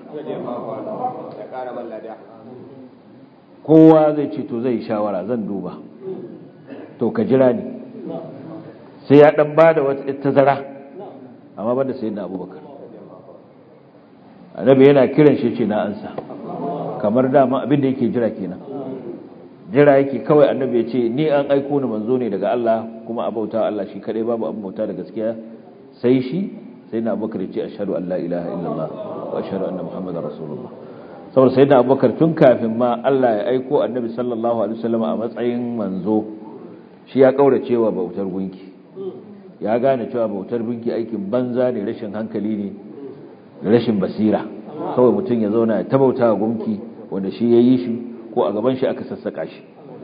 kowa zai ce to zai shawara zan duba to ka jira ni sai ya dan bada wata tazara amma banda sayyidina abubakar annabi yana kiran shi ce na ansa kamar dama abin da yake jira kenan jira yake kawai annabi ya ce ni an aiko ni manzo ne daga Allah kuma a bauta Allah shi kadai babu abin bauta da gaskiya sai shi sai na abubakar ya ce ashhadu an la ilaha illallah wa ashhadu anna muhammadar rasulullah saboda sai da abubakar tun kafin ma Allah ya aiko annabi sallallahu alaihi wasallam a matsayin manzo shi ya kaurace wa bautar gunki ya gane cewa bautar gunki aikin banza ne rashin hankali ne da rashin basira kawai mutum ya zauna ya tabauta wa gunki wanda shi ya yi shi ko a gaban shi aka sassaka shi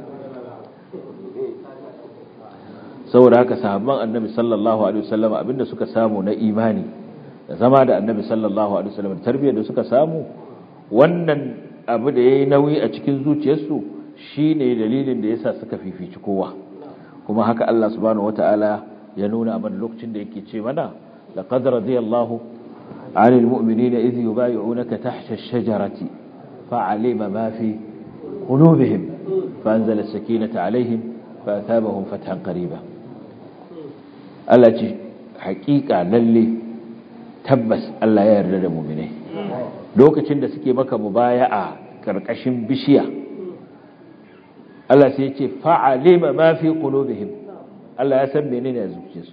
saboda haka sahabban annabi sallallahu alaihi wasallam abinda suka samu na imani da zama da annabi sallallahu alaihi wasallam tarbiyyar da suka samu wannan abu da yayi nauyi a cikin zuciyarsu shine dalilin da yasa suka fifici kowa kuma haka Allah subhanahu wataala ya nuna a mana lokacin da yake ce mana laqad radiyallahu 'anil mu'minina idh yubay'unaka tahta ash-shajarati fa'alima ma fi qulubihim فأنزل السكينة عليهم فأثابهم فتحا قريبا Allah ce hakika lalle tabbas Allah ya yarda da mu'minai lokacin da suke maka mubaya'a karkashin bishiya Allah sai ya ce fa'alima ma fi qulubihim Allah ya san menene a zuciyarsu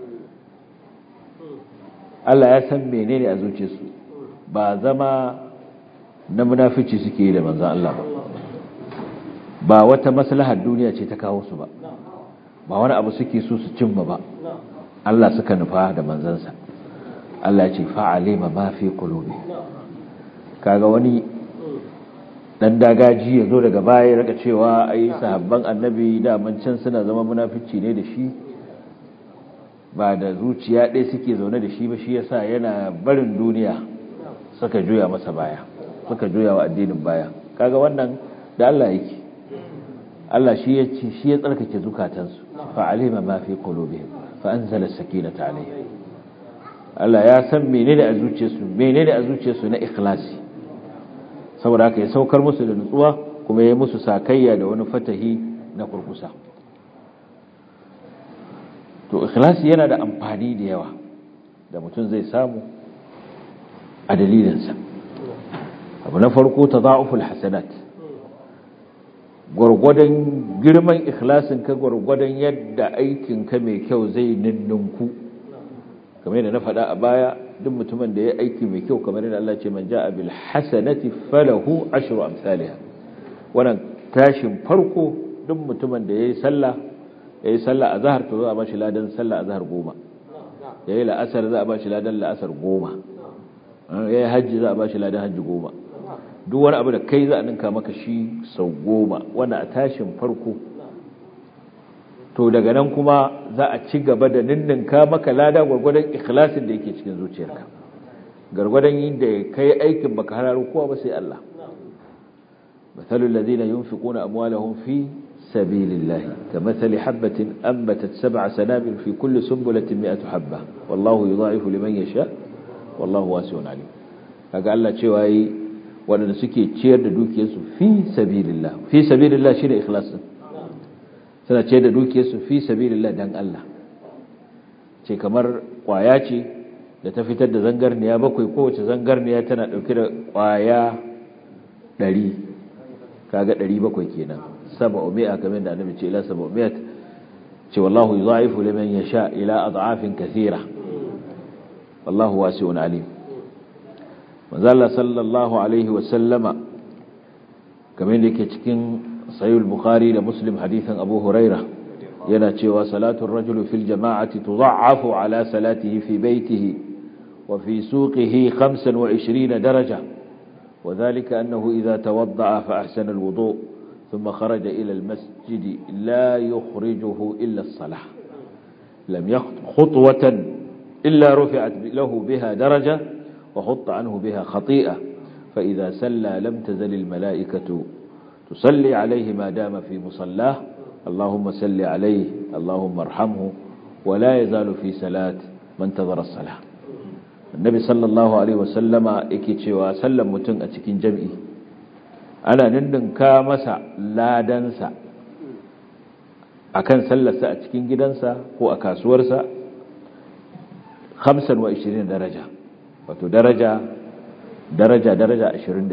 Allah ya san menene a zuciyarsu ba zama na munafici suke yi da manzon Allah ba ba wata maslahar duniya ce ta kawo su ba ba wani abu suke so su cimma ba Allah suka nufa da manzansa Allah ya ce fa'alima ma fi qulubi kaga wani dan dagaji yazo daga baya raka cewa ai sahabban annabi da can suna zama munafici ne da shi ba da zuciya ɗaya suke zaune da shi ba shi yasa yana barin duniya suka juya masa baya suka juya wa addinin baya kaga wannan da Allah yake Allah shi ya ce shi ya tsarkake zukatansu fa alima ma fi qulubihim fa anzala sakinata alaihim Allah ya san menene a zuciyarsu menene a zuciyarsu na ikhlasi saboda haka ya saukar musu da nutsuwa kuma ya musu sakayya da wani fatahi na kurkusa to ikhlasi yana da amfani da yawa da mutum zai samu a dalilinsa abu na farko tada'uful hasanat gwargwadon girman ikhlasin ka gwargwadon yadda aikin ka mai kyau zai ninninku kamar yadda na faɗa a baya duk mutumin da ya aiki mai kyau kamar yadda Allah ce man ja'a bil hasanati falahu ashru amsalha wannan tashin farko duk mutumin da yayi sallah yayi sallah azhar to za a bashi ladan sallah azhar goma yayi la'asar za a bashi ladan la'asar goma yayi hajji za a bashi ladan hajji goma duk wani abu da kai za a ninka maka shi sau goma wanda a tashin farko to daga nan kuma za a ci gaba da ninninka maka lada gwargwadon ikhlasin da yake cikin zuciyarka gwargwadon yin da kai aikin baka hararo kowa ba sai Allah mathalul ladina yunfiquna amwalahum fi sabilillahi kamathali habatin anbatat sab'a sanabil fi kulli sunbulatin mi'atu habba wallahu yudha'ifu liman yasha wallahu wasi'un alim kaga Allah cewa yi waɗanda suke ciyar da dukiyarsu fi sabilillah fi sabilillah shi da ikhlasin suna ciyar da dukiyarsu fi sabilillah dan Allah ce kamar kwaya ce da ta fitar da zangarniya bakwai kowace zangarniya tana ɗauke da kwaya ɗari kaga ɗari bakwai kenan saba umi'a kamar da annabi ce ila saba umi'a ce wallahu yudha'ifu liman yasha ila ad'afin kathira wallahu wasi'un alim manzala sallallahu alaihi wasallama kamar da yake cikin sayul bukhari da muslim hadithan abu huraira yana cewa salatun rajulu fil jama'ati tudha'afu ala salatihi fi baitihi wa fi suqihi 25 daraja وذلك أنه إذا توضأ فأحسن الوضوء ثم خرج إلى المسجد لا يخرجه إلا الصلاة لم يخط خطوة إلا رفعت له بها درجة وحط عنه بها خطيئة فإذا سلى لم تزل الملائكة تصلي عليه ما دام في مصلاه اللهم سل عليه اللهم ارحمه ولا يزال في سلاة من تظر الصلاة النبي صلى الله عليه وسلم اكيتشي وسلم متن أتكين جمعي أنا نندن كامسا لا دنسا أكن سلسا أتكين جدنسا هو أكاسورسا 25 درجة wato daraja daraja daraja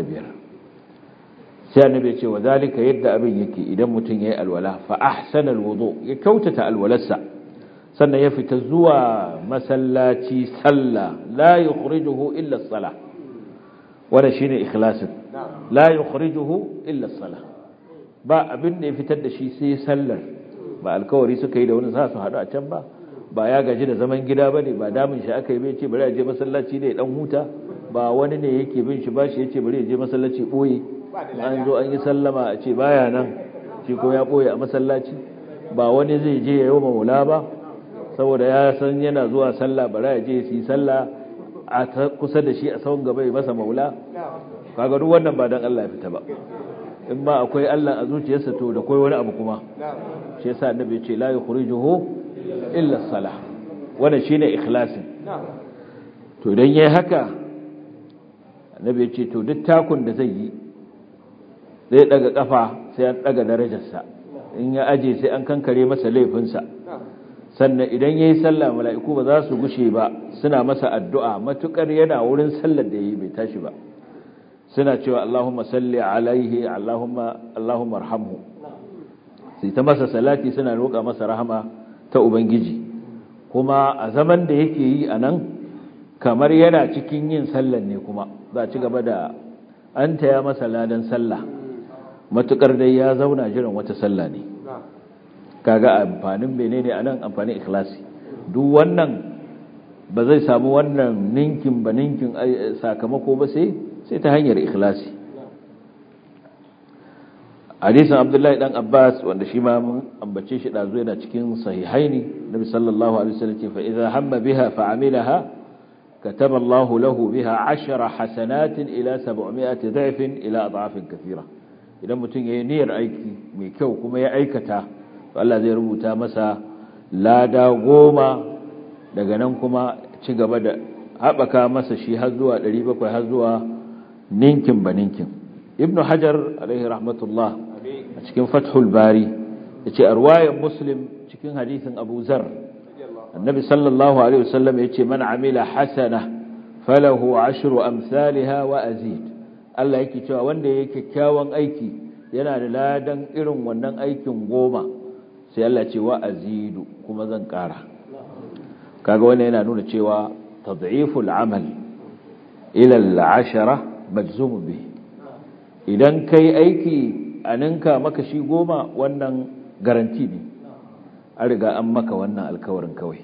25 sai annabi ya ce wa zalika yadda abin yake idan mutum yayi alwala fa ahsana alwudu ya kautata alwalarsa sannan ya fita zuwa masallaci sallah la yukhrijuhu illa as-salah wanda shine ikhlasin la yukhrijuhu illa as-salah ba abin da ya fitar da shi sai sallar ba alkawari suka yi da wani sa su hadu a can ba ba ya gaji da zaman gida bane ba damin shi aka yi bai ce bari a je masallaci ne dan huta ba wani ne yake bin shi bashi yace bari ya je masallaci boye an zo an yi sallama a ce baya nan shi ko ya boye a masallaci ba wani zai je yayi maula ba saboda ya san yana zuwa sallah bari ya je su yi sallah a kusa da shi a sawun gaba ya masa maula kaga duk wannan ba dan Allah ya fita ba in ma akwai Allah a zuciyarsa to da kai wani abu kuma shi yasa annabi ya ce la yukhrijuhu illa as-salah wannan shine ikhlasin to idan yayi haka annabi ya ce to duk takun da zai yi zai daga kafa sai an daga darajarsa in ya aje sai an kankare masa laifinsa sannan idan yayi sallah mala'iku ba za su gushe ba suna masa addu'a matukar yana wurin sallar da yayi bai tashi ba suna cewa Allahumma salli alaihi Allahumma Allahumma arhamhu sai ta masa salati suna roƙa masa rahama ta ubangiji kuma a zaman da yake yi anan kamar yana cikin yin sallar ne kuma za ci gaba da an taya masa ladan sallah matukar dai ya zauna jiran wata sallah ne kaga amfanin menene anan amfanin ikhlasi duk wannan ba zai samu wannan ninkin ba ninkin sakamako ba sai sai ta hanyar ikhlasi hadisin abdullahi dan abbas wanda shi ma mun ambace shi dazu yana cikin sahihaini nabi sallallahu alaihi wasallam ce fa idza hamma biha fa amilaha kataba Allah lahu biha 10 hasanatin ila 700 da'fin ila adhafin kathira idan mutum yayi niyyar aiki mai kyau kuma ya aikata to Allah zai rubuta masa lada goma daga nan kuma ci gaba da haɓaka masa shi har zuwa 700 har zuwa ninkin ba ninkin ibnu hajar alaihi rahmatullah a cikin fathul bari ya ce arwayan muslim cikin hadisin abu zar annabi sallallahu alaihi wasallam ya ce man amila hasana falahu ashru amsalha wa azid Allah yake cewa wanda yake kyakkyawan aiki yana da ladan irin wannan aikin goma sai Allah ce wa azidu kuma zan kara kaga wannan yana nuna cewa tad'iful amal ila al-ashara majzum bihi idan kai aiki a ninka maka shi goma wannan garanti ne an riga an maka wannan alkawarin kawai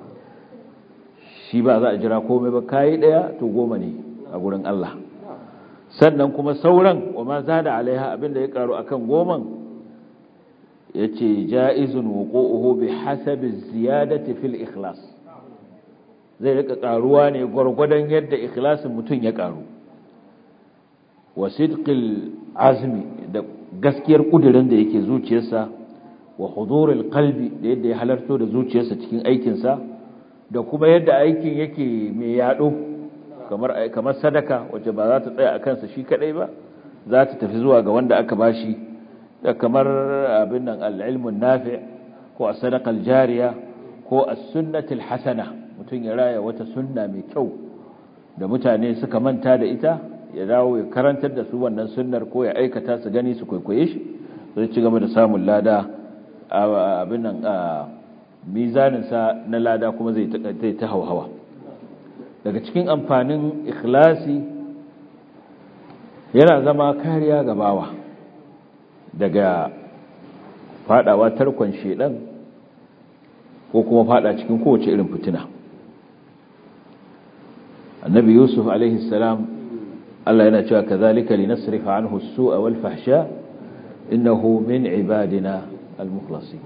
shi ba za a jira komai ba kayi daya to goma ne a gurin Allah sannan kuma sauran wa ma zada alaiha abinda ya karu akan goman yace jaizun wuqu'uhu bi hasabi ziyadati fil ikhlas zai rika karuwa ne gwargwadon yadda ikhlasin mutum ya karu wa sidqil azmi da gaskiyar kudirin da yake zuciyarsa wa huduril qalbi da yadda ya halarto da zuciyarsa cikin aikinsa da kuma yadda aikin yake mai yado kamar kamar sadaka wacce ba za ta tsaya a kansa shi kadai ba za ta tafi zuwa ga wanda aka bashi da kamar abin nan al-ilmun nafi' ko as-sadaqa al-jariya ko as-sunnatul hasana mutum ya raya wata sunna mai kyau da mutane suka manta da ita ya dawo ya karantar da su wannan sunnar ko ya aikata su gani su kwaikwaye shi zai ci gaba da samun lada abin nan a mizaninsa na lada kuma zai ta hauhawa daga cikin amfanin ikhlasi yana zama kariya ga bawa daga fadawa tarkon shedan ko kuma fada cikin kowace irin fitina annabi yusuf alaihi salam Allah yana cewa kazalika linasrifa anhu as-su'a wal fahsha innahu min ibadina al-mukhlasin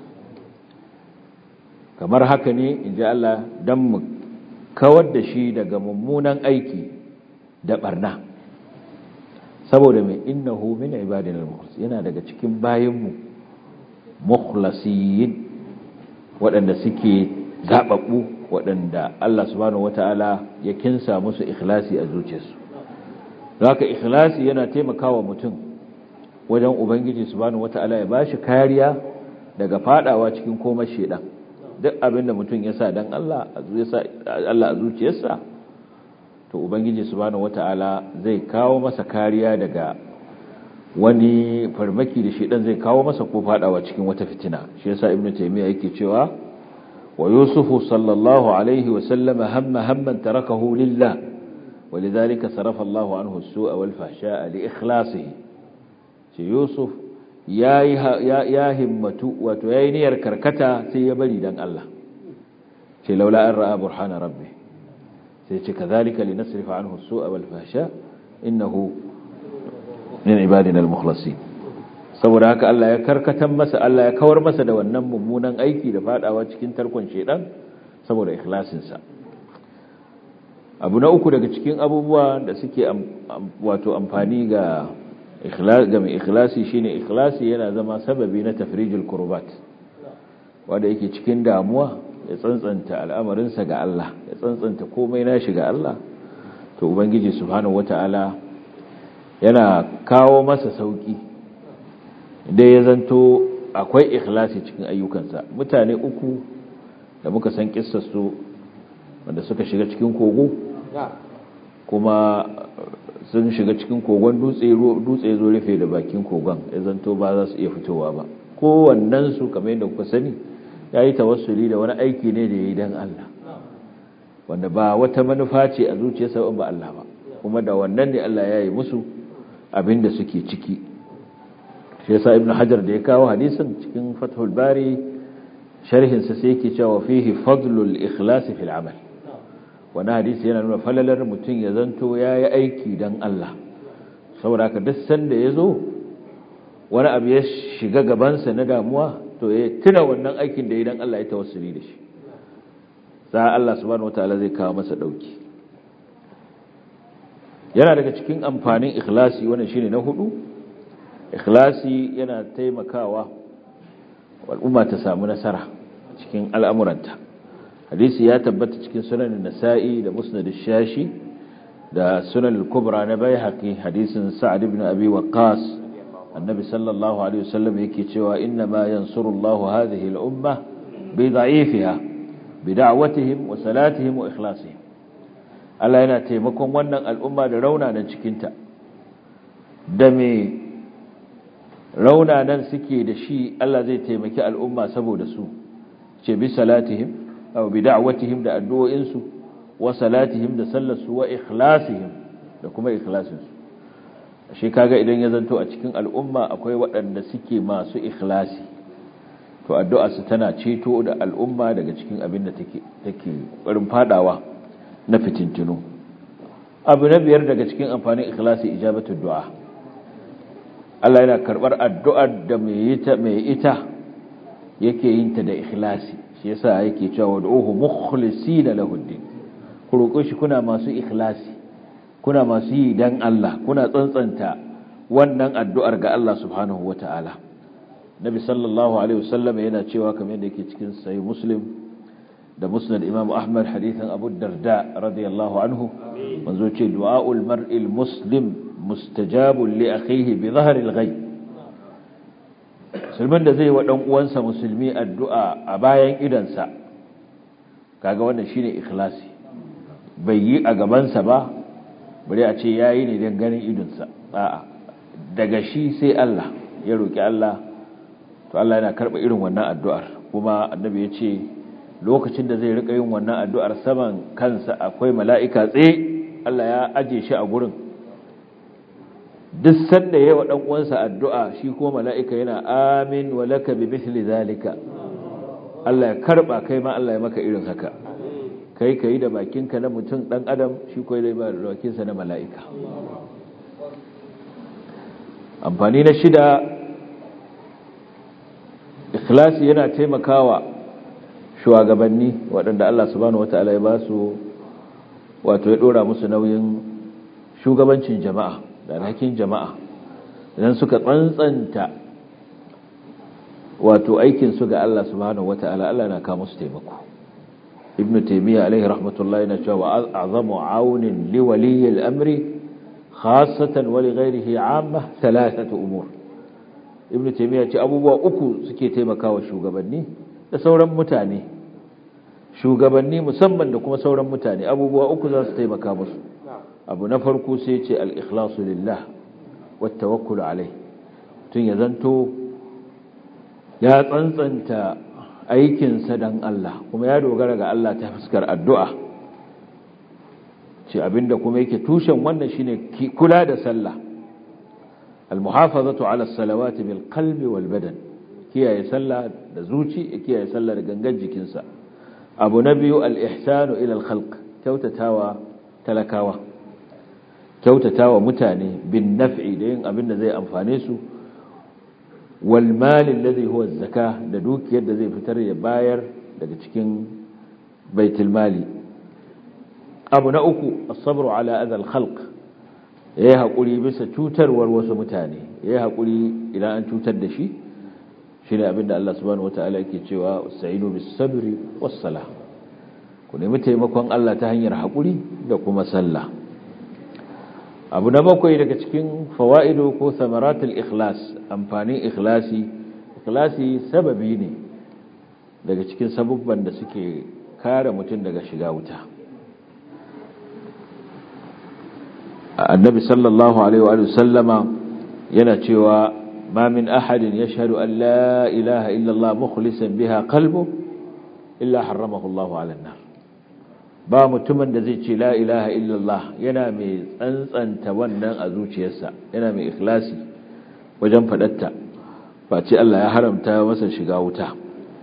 kamar haka ne inji Allah dan mu kawar da shi daga mummunan aiki da barna saboda mai innahu min ibadina al-mukhlasin yana daga cikin bayinmu mukhlasin waɗanda suke zababbu waɗanda Allah subhanahu wataala ya kinsa musu ikhlasi a zuciyarsu haka ikhlasi yana taimakawa mutum wajen ubangiji subhanahu wataala ya bashi kariya daga fadawa cikin komai shedan duk abinda mutum ya sa dan Allah Allah a zuciyarsa to ubangiji subhanahu wataala zai kawo masa kariya daga wani farmaki da shedan zai kawo masa ko fadawa cikin wata fitina shi yasa ibnu taymiya yake cewa wa yusufu sallallahu alaihi wa sallama hamma hamman tarakahu lillah ولذلك صرف الله عنه السوء والفحشاء لإخلاصه يوسف يا يا همتو wato yayi niyyar karkata sai ya bari dan Allah ce laula an ra'a burhana rabbi sai ce kadhalika linasrifa anhu as-su'a wal fahsha innahu min ibadina al-mukhlasin saboda haka Allah ya karkatan masa Allah ya kawar masa da wannan mummunan aiki da fadawa cikin tarkon shedan saboda ikhlasin sa abu na uku daga cikin abubuwa da suke wato amfani ga ga mai ikhlasi shine ikhlasi yana zama sababi na tafrijul kurbat wanda yake cikin damuwa ya tsantsanta al'amarinsa ga Allah ya tsantsanta komai nashi ga Allah to ubangiji subhanahu wataala yana kawo masa sauki da ya zanto akwai ikhlasi cikin ayyukansa mutane uku da muka san kissar su wanda suka shiga cikin kogo kuma sun shiga cikin kogon dutse dutse zo rufe da bakin kogon ya zanto ba za su iya fitowa ba kowannen su kamar yadda kuka sani ya yi tawassuli da wani aiki ne da ya yi don Allah wanda ba wata manufa ce a zuciyarsa ba Allah ba kuma da wannan ne Allah ya yi musu abin da suke ciki shi yasa ibnu hajar da ya kawo hadisin cikin fathul bari sharhinsa sai yake cewa fihi fadlul ikhlas fil amal wani hadisi yana nuna falalar mutum ya zanto ya yi aiki don Allah saboda haka duk sanda ya zo wani abu ya shiga gabansa na damuwa to ya tuna wannan aikin da ya don Allah ya tawassuli da shi za Allah subhanahu wataala zai kawo masa dauki yana daga cikin amfanin ikhlasi wannan shine na hudu ikhlasi yana taimakawa al'umma ta samu nasara cikin al'amuranta hadisi ya tabbata cikin sunan nasa'i da musnad shashi da sunan al-kubra na baihaqi hadisin sa'ad ibn abi waqqas annabi sallallahu alaihi wasallam yake cewa inna ma yansurullahu hadhihi al-umma bi da'ifiha bi da'watihim wa salatihim wa ikhlasihim Allah yana taimakon wannan al'umma da raunanan cikinta da me raunanan suke da shi Allah zai taimaki al'umma saboda su ce bi salatihim aw bi da'watihim da addu'o'insu wa salatihim da sallarsu wa ikhlasihim da kuma ikhlasinsu shi kaga idan ya zanto a cikin al'umma akwai waɗanda suke masu ikhlasi to addu'arsu tana ceto da al'umma daga cikin abin da take take barin fadawa na fitintinu abu na biyar daga cikin amfanin ikhlasi ijabatu du'a Allah yana karbar addu'ar da mai ita mai ita yake yin ta da ikhlasi shi yasa yake cewa wad'uhu mukhlisina lahu din ku roƙo shi kuna masu ikhlasi kuna masu yi dan Allah kuna tsantsanta wannan addu'ar ga Allah subhanahu wata'ala Nabi sallallahu alaihi wasallam yana cewa kamar yadda yake cikin sahih Muslim da Musnad Imam Ahmad hadithan Abu Darda radiyallahu anhu manzo ce du'aul mar'il muslim mustajabun li akhihi bi dhahril ghaib musulmin da zai wa dan uwansa musulmi addu'a a bayan idansa kaga wannan shine ikhlasi bai yi a gabansa ba bari a ce yayi ne dan ganin idonsa a'a daga shi sai Allah ya roki Allah to Allah yana karba irin wannan addu'ar kuma annabi ya ce lokacin da zai rika yin wannan addu'ar saman kansa akwai mala'ika tsaye Allah ya aje shi a gurin duk sanda yayi wa dan uwansa addu'a shi ko mala'ika yana amin wa laka bi mithli zalika Allah ya karba kai ma Allah ya maka irin haka kai kai da bakinka na mutum dan adam shi ko zai ba da bakinsa na mala'ika amfani na shida ikhlasi yana taimakawa shugabanni waɗanda Allah subhanahu wataala ya ba su wato ya dora musu nauyin shugabancin jama'a da alhakin jama'a idan suka tsantsanta wato aikin su ga Allah subhanahu wataala Allah na kawo musu taimako ibn taymiya alaihi rahmatullahi na cewa azamu aunin li waliy al-amri khassatan wa li ghayrihi 'amma thalathatu umur ibn taymiya ce abubuwa uku suke taimakawa shugabanni da sauran mutane shugabanni musamman da kuma sauran mutane abubuwa uku za su taimaka musu abu na farko sai ce al-ikhlasu lillah wat tawakkul alai tun ya zanto ya tsantsanta aikinsa dan Allah kuma ya dogara ga Allah ta fuskar addu'a ce abinda kuma yake tushen wannan shine kula da sallah al-muhafazatu ala as-salawati bil qalbi wal badan kiyaye sallah da zuci kiyaye sallah da gangan jikinsa abu na biyu al-ihsanu ila al-khalq kyautatawa talakawa kyautatawa mutane bin naf'i da yin abin da zai amfane su wal mali alladhi huwa az-zaka da dukiyar da zai fitar ya bayar daga cikin baitul mali abu na uku as-sabru ala adha al-khalq yayi hakuri bisa cutarwar wasu mutane yayi hakuri idan an cutar da shi shine abinda Allah subhanahu wataala yake cewa sa'inu bis-sabri was-salah ku nemi taimakon Allah ta hanyar hakuri da kuma sallah abu na bakwai daga cikin fawaido ko samaratul ikhlas amfanin ikhlasi ikhlasi sababi ne daga cikin sabubban da suke kare mutum daga shiga wuta annabi sallallahu alaihi wa sallama yana cewa ma min ahadin yashhadu an la ilaha illa Allah mukhlisan biha qalbu illa haramahu Allah ala an-nar ba mutumin da zai ce la ilaha illa Allah yana mai tsantsanta wannan a zuciyarsa yana mai ikhlasi wajen fadatta ba ce Allah ya haramta masa shiga wuta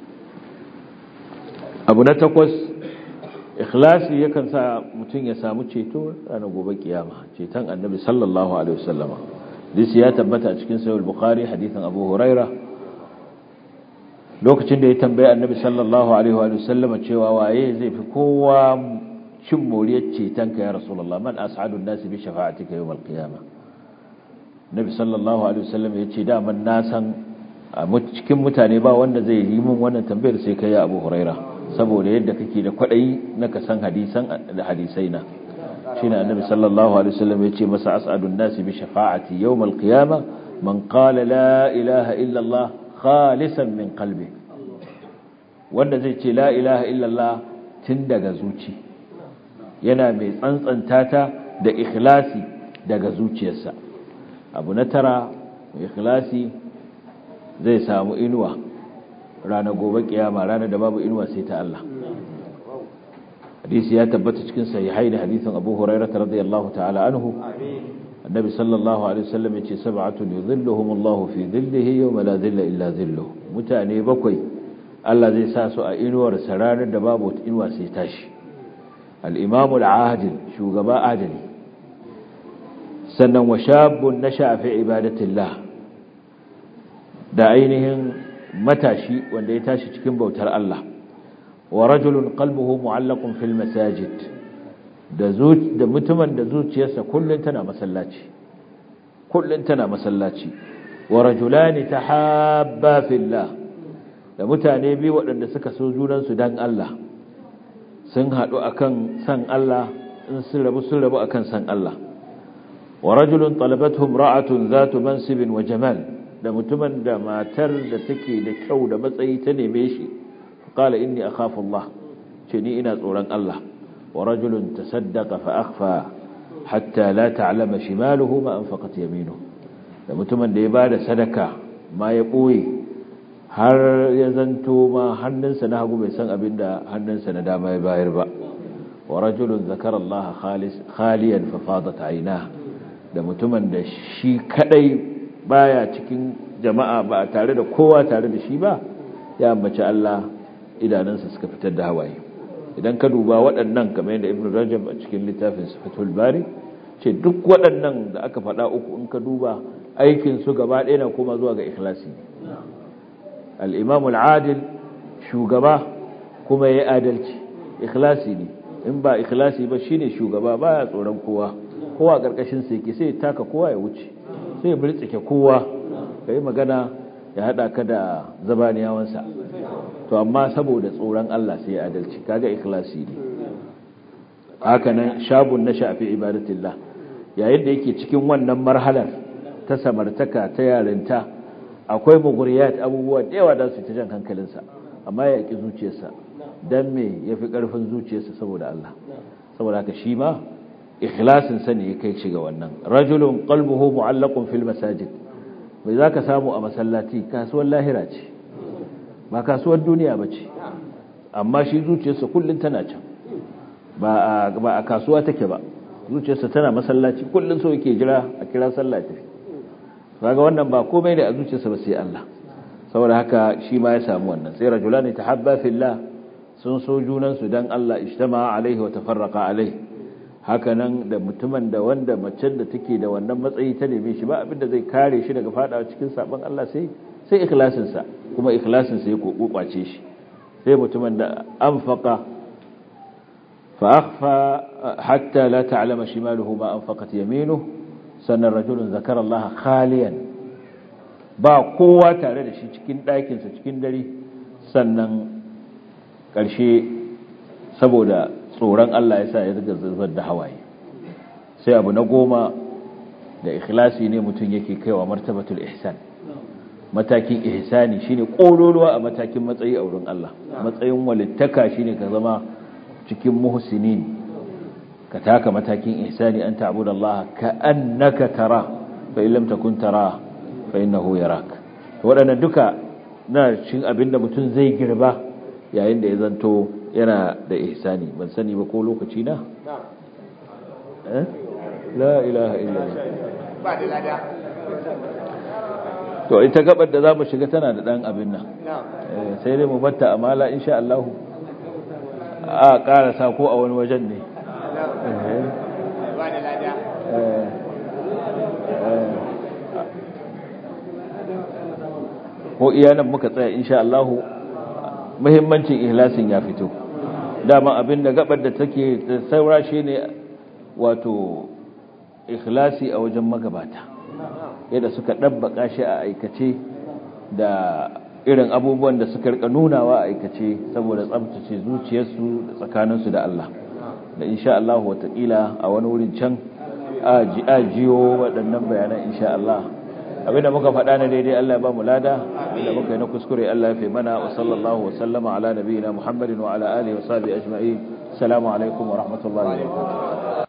abu na takwas ikhlasi yakan sa mutum ya samu ceto ranar gobe kiyama ceton annabi sallallahu alaihi wasallama disi ya tabbata a cikin sahih bukhari hadithan abu huraira lokacin da ya tambaye annabi sallallahu alaihi wasallama cewa waye zai fi kowa cin moriyar ceton ka ya rasulullah man as'adun nasi bi shafa'atika yawm al-qiyamah nabi sallallahu alaihi wasallam ya ce da man na san a cikin mutane ba wanda zai yi min wannan tambayar sai kai ya abu huraira saboda yadda kake da kwadayi na ka san hadisan da hadisai na shine annabi sallallahu alaihi wasallam yace masa as'adun nasi bi shafa'ati yawm al-qiyama man qala la ilaha illa Allah khalisan min qalbi wanda zai ce la ilaha illa Allah tun daga zuci yana mai tsantsanta ta da ikhlasi daga zuciyarsa abu na tara ikhlasi zai samu inuwa ranar gobe kiyama ranar da babu inuwa sai ta Allah hadisi ya tabbata cikin sahihai da hadisin Abu Hurairah radiyallahu ta'ala anhu annabi sallallahu alaihi wasallam yace sab'atun yudhilluhum Allahu fi dhillihi yawma la dhilla illa dhilluhu mutane bakwai Allah zai sa su a inuwar sa ranar da babu inuwa sai tashi al-imam al-adil shugaba adali sannan wa shabun nasha fi ibadatillah da ainihin matashi wanda ya tashi cikin bautar Allah wa rajulun qalbuhu mu'allaqun fil masajid da da mutumin da zuciyarsa kullun tana masallaci kullun tana masallaci wa rajulani tahabba fillah da mutane biyu waɗanda suka so junan su dan Allah sun haɗu akan san Allah in sun rabu sun rabu akan san Allah wa rajulun talabathu imra'atun zatu mansibin wa jamal da mutumin da matar da take da kyau da matsayi ta neme shi qala inni akhafu Allah ce ni ina tsoron Allah wa rajulun tasaddaqa fa akhfa hatta la ta'lama shimaluhu ma anfaqat yaminuhu da mutumin da ya bada sadaka ma ya boye har ya zanto ma hannunsa na hagu bai san abinda hannunsa na dama ya bayar ba wa rajulun zakara Allah khalis khaliyan fa fadat aynahu da mutumin da shi kadai baya cikin jama'a ba tare da kowa tare da shi ba ya ambaci Allah idanunsa suka fitar da hawaye idan ka duba waɗannan kamar yadda Ibn Rajab a cikin littafin Fathul Bari ce duk waɗannan da aka faɗa uku in ka duba aikin su gaba ɗaya na koma zuwa ga ikhlasi al-Imam al-Adil shugaba kuma yayi adalci ikhlasi ne in ba ikhlasi ba shine shugaba baya tsoron kowa kowa karkashin sa yake sai taka kowa ya wuce sai ya birtsike kowa kai magana ya hada ka da zabaniyawansa to amma saboda tsoron Allah sai ya adalci kaga ikhlasi ne haka nan shabun na shafi ibadatillah yayin da yake cikin wannan marhalar ta samartaka ta yarinta akwai muguriyat abubuwa da yawa da su ta jan hankalinsa amma ya ki zuciyarsa dan me yafi karfin zuciyarsa saboda Allah saboda haka shi ma ikhlasin sa ne ya kai shi ga wannan rajulun qalbuhu mu'allaqun fil masajid mai zaka samu a masallaci kasuwar lahira ce ba kasuwar duniya bace amma shi zuciyarsa kullun tana can ba ba a kasuwa take ba zuciyarsa tana masallaci kullun so yake jira a kira sallah tafi kaga wannan ba komai ne a zuciyarsa ba sai Allah saboda haka shi ma ya samu wannan sai rajulani tahabba fillah sun so junan su dan Allah ijtama alaihi wa tafarraqa alaihi haka nan da mutumin da wanda macen da take da wannan matsayi ta neme shi ba abinda zai kare shi daga fadawa cikin sabon Allah sai sai ikhlasin sa kuma ikhlasin sa ya kokwace shi sai mutumin da anfaqa fa akhfa hatta la ta'lama shimaluhu ma anfaqat yaminuhu sannan rajulun zakara Allah khaliyan ba kowa tare da shi cikin ɗakinsa cikin dare sannan ƙarshe saboda tsoron Allah ya sa ya riga zubar da hawaye sai abu na goma da ikhlasi ne mutum yake kaiwa martabatul ihsan matakin ihsani shine kololuwa a matakin matsayi a wurin Allah matsayin walittaka shine ka zama cikin muhsinin ka taka matakin ihsani an ta'budu Allah ka annaka tara fa in lam takun tara fa innahu yarak wadannan duka na cikin abinda mutum zai girba yayin da ya zanto yana da ihsani ban sani ba ko lokaci na eh la ilaha illallah ba da lada to ita gabar da zamu shiga tana da dan abin nan sai dai mu batta amala insha Allah a karasa ko a wani wajen ne ba da lada ko iyanan muka tsaya insha Allah muhimmancin ihlasin ya fito dama abin da gabar da take saura shine wato ikhlasi a wajen magabata yadda suka dabbaka shi a aikace da irin abubuwan da suka rika nunawa a aikace saboda tsabtace zuciyarsu da tsakaninsu da Allah da insha Allah watakila a wani wurin can a jiyo waɗannan bayanan insha Allah abinda muka faɗa na daidai Allah ya ba mu lada abinda muka yi na kuskure Allah ya fi mana wa sallallahu wa sallama ala nabiyina Muhammadin wa ala alihi wa sahbihi ajma'in assalamu alaikum wa rahmatullahi wa barakatuh